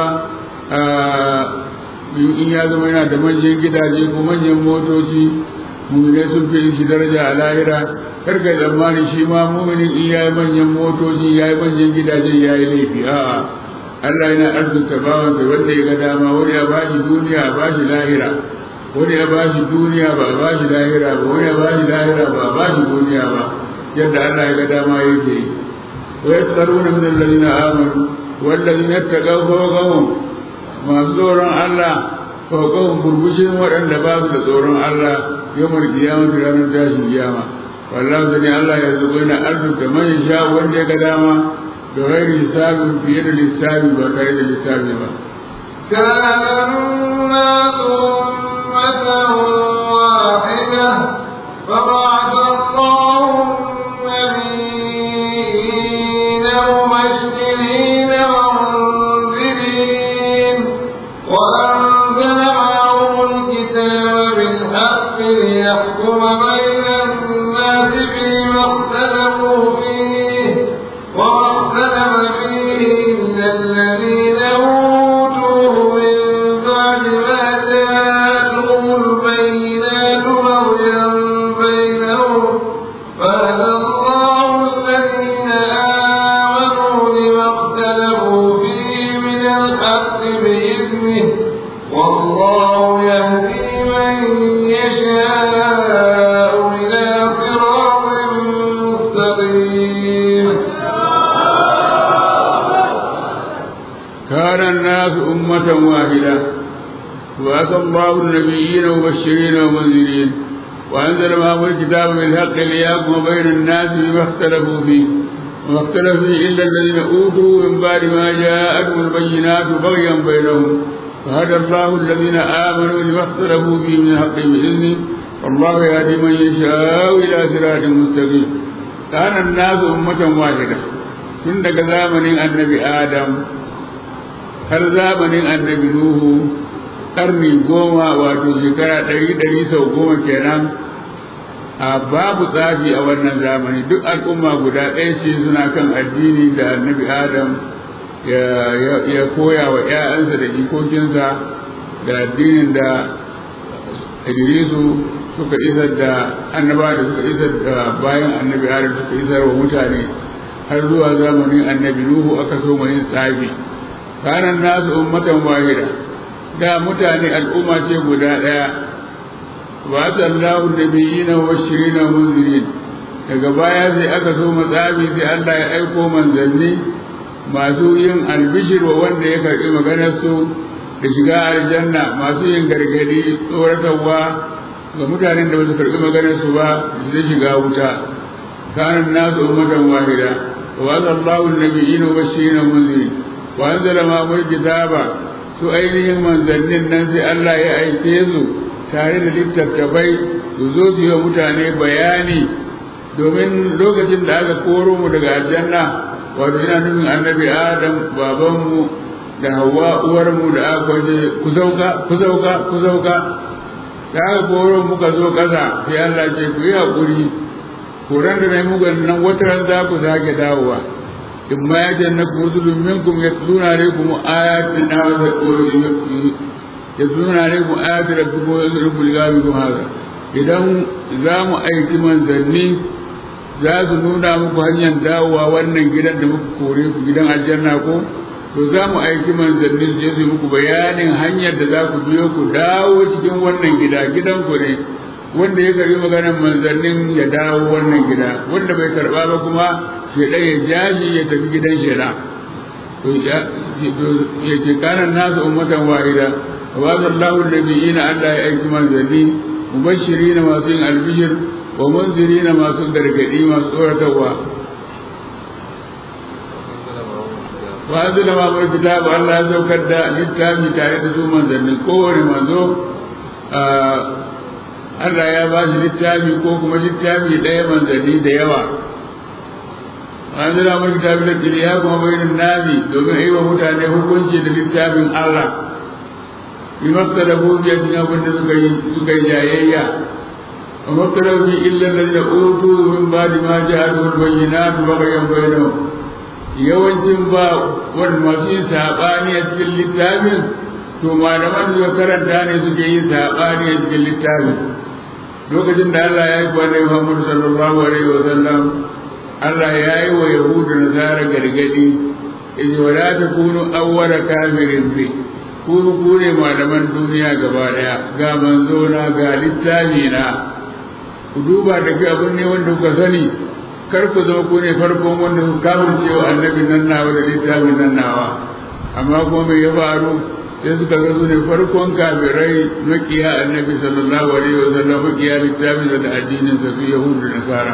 in ya zama yana da manyan gidaje ko manyan motoci muminai sun fi shi daraja a lahira karka tsammani shi ma muminin in ya yi manyan motoci ya yi manyan gidaje ya yi laifi a'a Allah yana arzuta bawan da wanda ya ga dama wani ya bashi duniya a bashi lahira wani ya bashi duniya ba a bashi lahira ba wani ya bashi lahira ba a bashi duniya ba yadda Allah ya ga dama yake yi wa yaskaruna min alladhina amanu walladhina taqaw fawqahum masu tsoron Allah fawqahum burbushin waɗanda ba su da tsoron Allah yawmar qiyamah ranar tashin kiyama wallahi zani Allah ya zubo yana arzuta man sha wanda ya ga dama da ghairi hisabin fiye da lissafi ba tare da lissafi ba كان الناس أمة واحدة فبعث الله النبيين مبشرين ومنذرين وأنزل معهم الكتاب بالحق ليحكم بين الناس فيما اختلفوا فيه وما اختلف فيه إلا الذين أوتوه من بعد ما جاءتهم البينات بغيا بينهم فهدى الله الذين آمنوا لما اختلفوا فيه من الحق بإذنه والله يهدي من يشاء إلى صراط مستقيم كان الناس أمة واحدة وأتى الله النبيين مبشرين ومنذرين وأنزل معهم الكتاب بالحق ليحكم بين الناس بما اختلفوا فيه وما اختلف فيه إلا الذين أوتوا من بعد ما جاءتهم البينات بغيا بينهم فهدى الله الذين آمنوا لما اختلفوا فيه من الحق بإذنه والله يهدي من يشاء إلى صراط مستقيم كان الناس أمة واحدة tun daga zamanin annabi Adam har zamanin annabi Nuhu ƙarni goma wato shekara ɗari ɗari sau goma kenan a babu tsafi a wannan zamani duk al'umma guda ɗaya ce suna kan addini da annabi Adam ya koya wa ‘ya'yansa da jikokinsa da addinin da Idrisu suka isar da annaba da suka isar da bayan annabi Adam suka isar wa mutane har zuwa zamanin annabi Nuhu aka so yin tsafi kanan nasu ummatan wahida da mutane al'umma ce guda ɗaya wa sallahu nabiyina wa bashirina munzirin daga baya sai aka so matsafi sai Allah ya aiko manzanni masu yin albishir wa wanda ya karɓi maganar su da shiga aljanna masu yin gargadi tsoratarwa ga mutanen da ba su karɓi maganar su ba su shiga wuta kanan nasu ummatan wahida وأن الله النبيين مبشرين ومنذرين وأنزل معهم الكتاب su ainihin manzannin nan sai Allah ya aike su tare da littattafai su zo su yi wa mutane bayani domin lokacin da aka koro mu daga aljanna wato ina nufin annabi adam babanmu da hawa uwarmu da aka kwaje ku sauka ku sauka ku sauka da aka koro muka zo ƙasa sai Allah ce ku yi haƙuri koran da na mugan nan wata ran za ku sake dawowa in ma ya janna ku rusulun minkum yatluna alaikum ayatin na wa yatluna alaikum ayatin rabbikum wa yadrubu ligabikum hada idan za mu aiki manzanni za su nuna muku hanyar dawowa wannan gidan da muka kore ku gidan aljanna ko to za mu aiki manzanni su je su muku bayanin hanyar da za ku biyo ku dawo cikin wannan gida gidan ku ne wanda ya karbi maganar manzannin ya dawo wannan gida wanda bai karba ba kuma shedan ya jaji ya tafi gidan sheda to ya ce kanan nasu ummatan wahida wa sallahu nabiyina Allah ya aiki manzanni mubashirina masu yin albishir wa munzirina masu gargadi masu tsoratarwa wa da ma bar kitab Allah ya saukar da littafi tare da su manzanni kowane manzo Allah ya ba shi littafi ko kuma littafi ɗaya manzanni da yawa an zira mai littafi da jiriya kuma bayanin nabi domin yi wa mutane hukunci da littafin Allah yi maka da buɗe cikin abin da suka yi suka yi jayayya a makarabi illa da da utu min ba da ma ji adu bayyana tu bagayen bayyana yawancin ba wani masu yin saɓani a cikin littafin to malaman da karanta ne suke yin saɓani a cikin littafin lokacin da Allah ya yi kwanai Muhammad sallallahu alaihi wa sallam Allah ya yi wa Yahudu da Nasara gargadi yace wala takunu awwala kafirin bi ku ku ne malaman duniya gaba daya ga manzo na ga littafi na ku duba da ga abin ne wanda kuka sani kar ku zama ku ne farkon wanda ku kafirce wa annabi nan nawa da littafin nan nawa amma kuma me ya faru sai suka ga su ne farkon kafirai makiya annabi sallallahu alaihi wa sallam makiya littafin da addinin sa su yahudu da nasara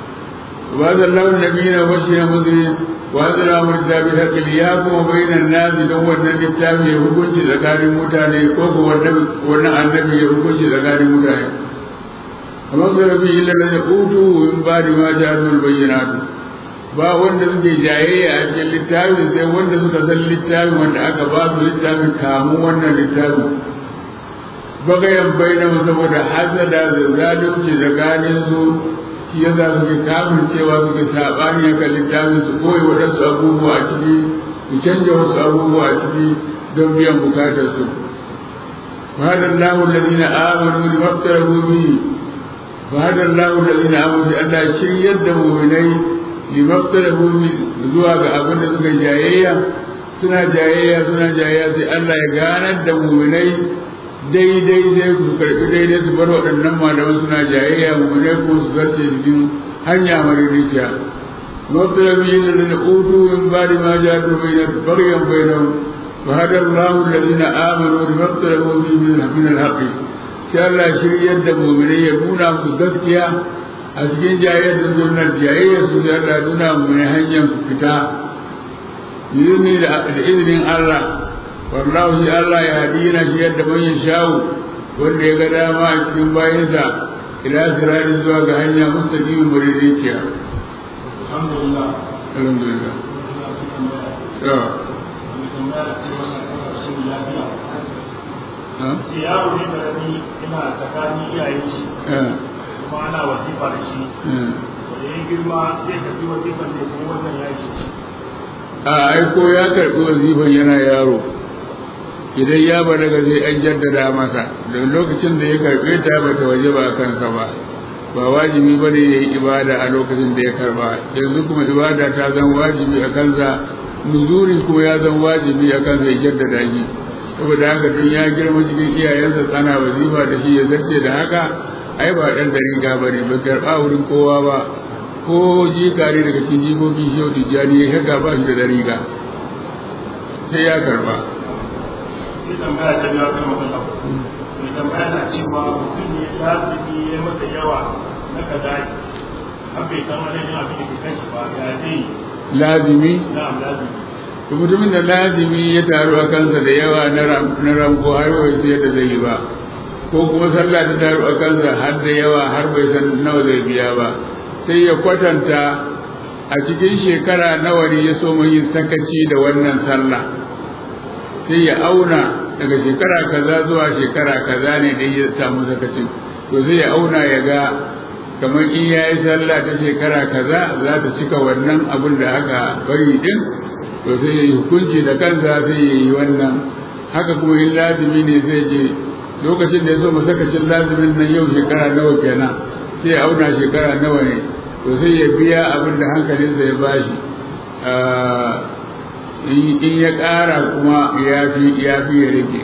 wa sallallahu nabiyina wa shi mudri wa zara murtabi hakil ya kuma bainan nasi don wannan littafi ya hukunci tsakanin mutane ko ko wannan annabi ya hukunci tsakanin mutane amma sai rabbi illa la utu in ba di ma ja'alul bayyinatu ba wanda suke jayayya a cikin littafin sai wanda suka san littafin wanda aka ba su littafin kamun wannan littafin bagayen bainahu saboda hasada da zalunci tsakanin su shi ya za suke kafin cewa suke saɓani a kan littafin su koyi waɗansu abubuwa a ciki su canja wasu abubuwa a ciki don biyan bukatar su فهذا الله الذين آمنوا لما اختلفوا به فهذا الله الذين آمنوا لأن شيء يدموا منيه limaftarahu zuwa ga abin da suka jayayya suna jayayya suna jayayya sai Allah ya ganar da muminai daidai sai su karbi daidai su bar waɗannan malaman suna jayayya muminai ko su zarce cikin hanya maririkiya maftarahu yin da na utu in ba da ma ja to bai na baryan bainahu fa hada Allah alladhina amanu limaftarahu fi min al-haqqi sai Allah shiryar da muminai ya nuna musu gaskiya a cikin jayayyar da zurnar jayayyar su da Allah nuna mu ne hanyar fita izini da izinin Allah wallahu shi Allah ya hadi yana shi yadda man shawo wanda ya ga dama a cikin bayansa ila sirari zuwa ga hanya mustaqimin muridiciya alhamdulillah alhamdulillah to ce yaro ne karami ina tsakanin iyayen shi kuma ana wazifa da shi da ya girma zai tafi wazifan ne kuma wannan ya yi shi a aiko ya karɓi wazifan yana yaro idan ya balaga sai an jaddada masa da lokacin da ya karɓe ta ba ta waje ba kansa ba ba wajibi ba ne ya yi ibada a lokacin da ya karɓa yanzu kuma ibada ta zan wajibi a kansa nuzuri ko ya zan wajibi a kansa ya jaddada shi saboda haka tun ya girma cikin iyayensa tsana wazifa da shi ya zarce da haka ai ba ɗan dariga ba ne ba karɓa wurin kowa ba ko jikare daga cikin jikokin shi yau tijjani ya shaga ba shi da dariga sai ya karɓa sai tambaya ta biya kan matsala mai tambaya na cewa mutum ne lazimi ya masa yawa na kadai an bai san wani yin abin da ke kan shi ba ya zai lazimi na'am lazimi to mutumin da lazimi ya taru a kansa da yawa na ranko har bai sai da zai yi ba ko kuma sallah ta taru a kansa har da yawa har bai san nawa zai biya ba sai ya kwatanta a cikin shekara nawa ne ya so yin sakaci da wannan sallah sai ya auna daga shekara kaza zuwa shekara kaza ne da ya samu sakacin to sai ya auna ya ga kamar in ya yi sallah ta shekara kaza za ta cika wannan abin da aka bari din to sai ya yi hukunci da kansa sai ya yi wannan haka kuma in lazimi ne sai je lokacin da ya so masakacin lazimin nan yau shekara nawa kenan sai ya auna shekara nawa ne to sai ya biya abin da hankalinsa ya bashi in ya ƙara kuma ya fi ya fi ya rage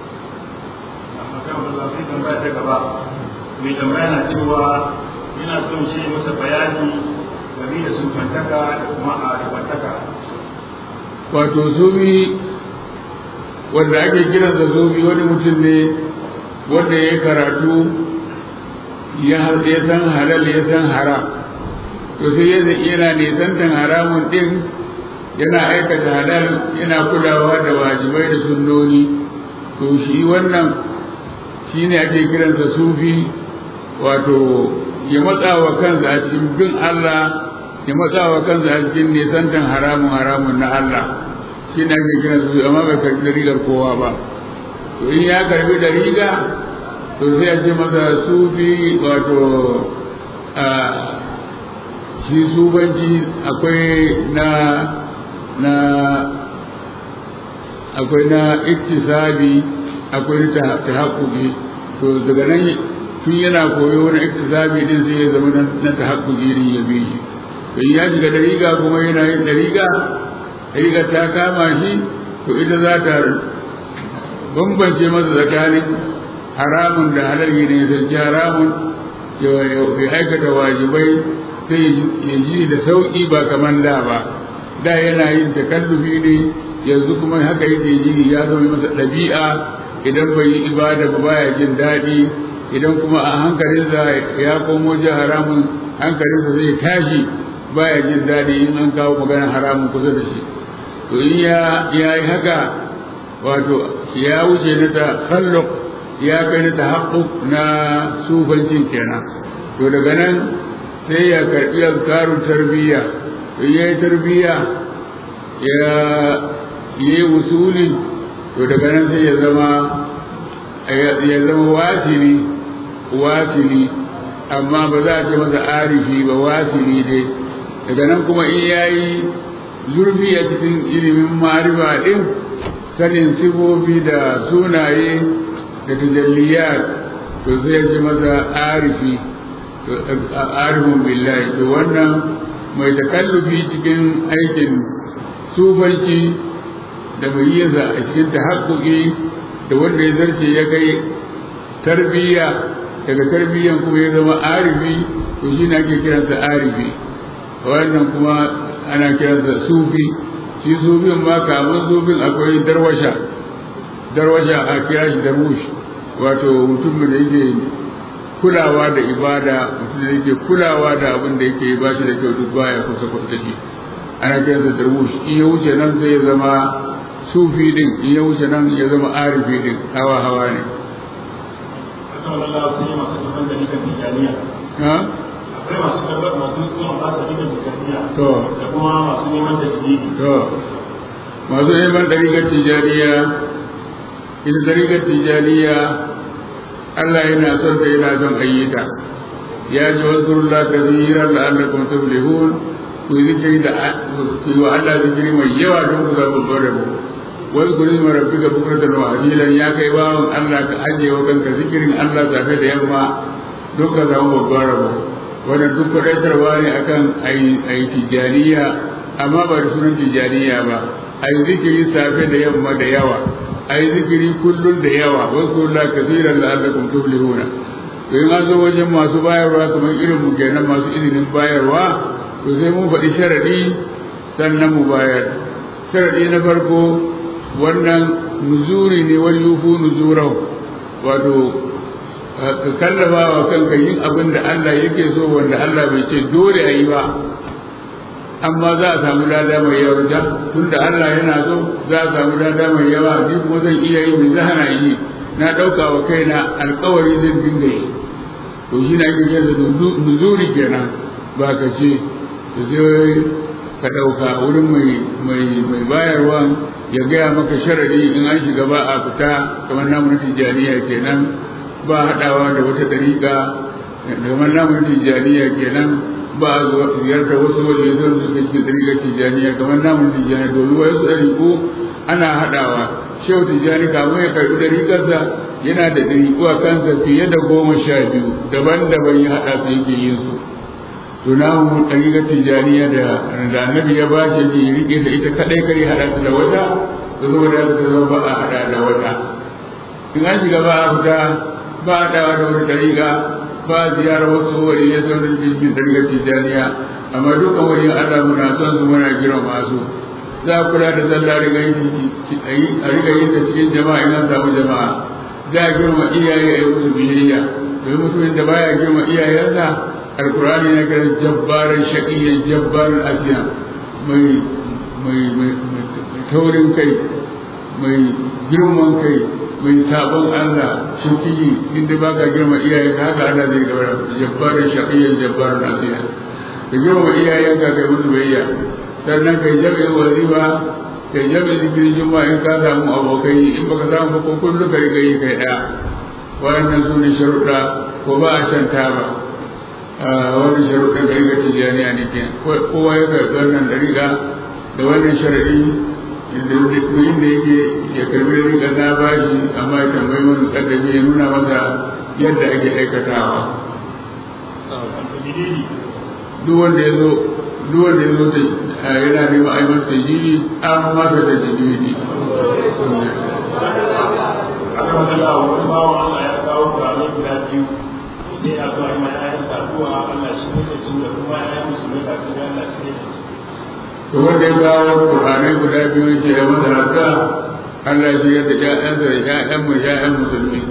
mai tambaya na cewa yana son shi masa bayani game da sufantaka da kuma arifantaka wato zubi wanda ake kiransa zubi wani mutum ne wanda ya karatu ya san halal ya san haram to sai yadda yana nisantan haramun din yana aikata halal yana kulawa da wajibai da sunnoni to shi wannan shi ne ake kiransa sufi wato ya matsa wa kansa a cikin bin Allah ya matsa wa kansa a cikin nisantan haramun haramun na Allah shi ne ake kiransa sufi amma bai karbi da rigar kowa ba to in ya karbi da riga to sai a ce masa sufi wato shi subanci akwai na na akwai na iktisabi akwai ta tahaqquqi to daga nan tun yana koyo wani iktisabi din sai ya zama na tahaqquqi din ya bi shi to ya shiga dariga kuma yana yin dariga dariga ta kama shi to ita za ta bambance masa tsakanin haramun da halal ne sai haramun ya aikata wajibai sai ya ji da sauƙi ba kamar da ba da yana yin takallufi ne yanzu kuma haka yake ji ya zama masa ɗabi'a idan bai yi ibada ba baya jin daɗi idan kuma a hankalinsa ya komo ji haramun hankalinsa zai tashi baya jin daɗi in an kawo magana haramun kusa da shi to in ya yi haka wato ya wuce na ta ya kai na ta na sufancin kenan to daga nan sai ya karɓi azkarun tarbiyya ya yi tarbiyya ya yi wusuli to daga nan sai ya zama ya zama wasili wasili amma ba za a ce masa arifi ba wasili dai daga nan kuma in ya yi zurfi a cikin ilimin marifa ɗin sanin sifofi da sunaye da tajalliyat to sai ya ce masa arifi arifin billahi to wannan mai takallufi cikin aikin sufanci da mai yinsa a cikin tahakkuki da wanda ya zarce ya kai tarbiyya daga tarbiyyan kuma ya zama arifi to shi ne ake kiransa arifi wannan kuma ana kiransa sufi shi sufin ma kamun sufin akwai darwasha darwasha a kira shi darwush wato mutum da yake kulawa da ibada mutum da yake kulawa da abin da yake ba shi da kyau duk baya kusa kusa da shi ana kiransa darwush in ya wuce nan sai ya zama sufi din in ya wuce nan ya zama arifi din hawa hawa ne akwai masu karbar masu zuwa ba su rigar jikariya to da kuma masu neman da jiki to masu neman ɗariƙar tijaniya ita ɗariƙar tijaniya Allah yana son ta yana son ayyuka ya ji wasu rulla ka zihirar da Allah kuma tuflihun ku yi zikiri da ku yi wa Allah zikiri mai yawa don ku zaɓi babban rabo wasu kuri ma rabbi ga bukratan wa hasilan ya kai bawan Allah ka ajiye wa kanka zikirin Allah safe da yamma don ka samu babban rabo wannan duk kwaɗaitarwa ne akan a yi tijaniya amma ba da sunan tijaniya ba a yi zikiri safe da yamma da yawa a yi zikiri kullum da yawa wasu la kasiran da Allah kuma tuflihuna to in an zo wajen masu bayarwa kamar irin mu kenan masu izinin bayarwa to sai mun faɗi sharaɗi sannan mu bayar sharaɗi na farko wannan nuzuri ne wani yufu nuzurau wato ka kallafa wa kanka yin abin da Allah yake so wanda Allah bai ce dole a yi ba amma za a samu lada mai yawa da tunda Allah yana so za a samu lada mai yawa ni kuma zan iya yi mai zahana yi na ɗauka wa kaina alkawari zan dinga yi to shi na ake kira da nuzuri kenan ba ka ce da sai ka ɗauka wurin mai bayarwa ya gaya maka sharadi in an shiga ba a fita kamar namun tijjaniya kenan ba haɗawa da wata ɗariƙa kamar namun tijjaniya kenan ba a ziyartar wasu waje zan su cikin ɗariƙar tijjaniya kamar namun tijjaniya domin wasu ɗariƙo ana haɗawa shehu tijjani kamar ya karɓi ɗariƙarsa yana da ɗariƙo a kansa fiye da goma sha biyu daban-daban ya haɗa su yake yin su to na mu ɗariƙar tijjaniya da da annabi ya ba shi ya riƙe da ita kaɗai kare haɗa ta da wata da zo da ta zama ba a haɗa da wata in an shiga ba a fita ba a ɗawa da wata ɗariƙa ba a ziyara wasu wuri ya zaune cikin ɗariƙar tijjaniya amma dukkan wani Allah muna son su muna girma su za a kula da sallah riga a riga yin ta cikin jama'a in an samu jama'a za a girma iyaye a yi musu biyayya domin mutumin da baya girma iyayensa alkurani na kira jabbaran shaƙiyyar jabbaran asiya mai mai taurin kai mai girman kai mai sabon Allah shaƙiyyi inda ba ka girma iyayen ka haka Allah zai gaba jabbaran shaƙiyyar jabbaran asiya ka girma iyayen ka kai musu biyayya sannan kai jami'in wazifa kai jami'in zikirin juma'a in ka samu abokai in baka samu ba ko kullum ka riga yi kai ɗaya waɗannan su ne sharuɗa ko ba a shan taba wani sharuɗin ɗariƙa tijjaniya ne ke kowa ya karɓi wannan ɗariƙa da wannan sharaɗi inda yake ya karɓi ɗariƙa na bashi amma ya tambayi wani ƙaddabi ya nuna masa yadda ake aikatawa duk wanda ya zo duk wanda ya zo da yana neman a yi masa tajiri an masa da tajiri aka magana wani bawan Allah ya kawo kurame guda biyu sai a zo a yi ma ƴaƴan addu'a Allah shi ne da su da kuma ƴaƴan musulmai kafin da Allah shi ne da su. to wanda ya kawo Qur'anai guda biyu ce da masa haka Allah shi ya da ƴaƴansa da ƴaƴan mu ƴaƴan musulmi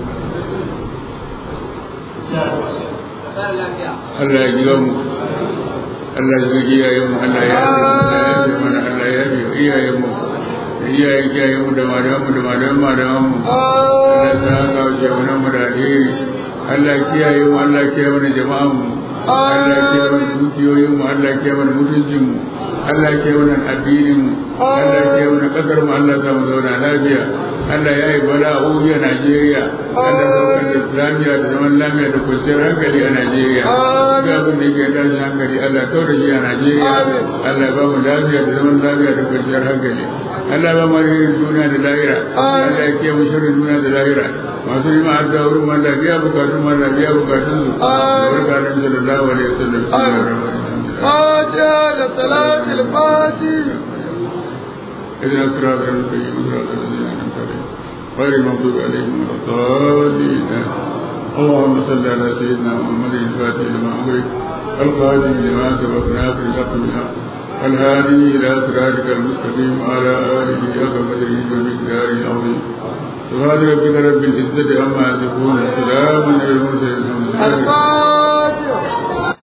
Allah ya jiga mu Allah ya jiga iyayen mu Allah ya yi mana Allah ya yi iyayen mu iyayen iyayen mu da malaman mu da malaman malaman mu Allah ya saka wa shehunan mu da alheri Allah ya kiyaye mu Allah ya kiyaye mana jama'an mu Allah ya kiyaye mana dukiyoyin mu Allah ya kiyaye mana mutuncin mu Allah ya kiyaye mana addinin mu Allah ya kiyaye mana kasar mu Allah ya mu zauna lafiya Allah ya yi bala'o'i a Najeriya Allah ya saukar da lafiya da zaman lafiya da kwanciyar hankali a Najeriya ga abin da yake tashin hankali Allah ya da shi a Najeriya Allah ya ba mu lafiya da zaman lafiya da kwanciyar hankali Allah ba mu alherin duniya da lahira Allah ya kiyaye mu shirin duniya da lahira masu yi ma'adda wurin man lafiya bukatun man lafiya bukatun su barka da sallallahu alaihi wasallam فاتحة لصلاة الفاتح اهدنا الصراط المستقيم صراط الذين انعمت عليهم غير المغضوب عليهم ولا الضالين اللهم صل على سيدنا محمد الفاتح لما امرك القادم لما سبق ناصر الحق بالحق الهادي الى صراطك المستقيم وعلى اله حق قدره ومقداره العظيم سبحان ربك رب العزه عما يصفون وسلام على المرسلين الحمد لله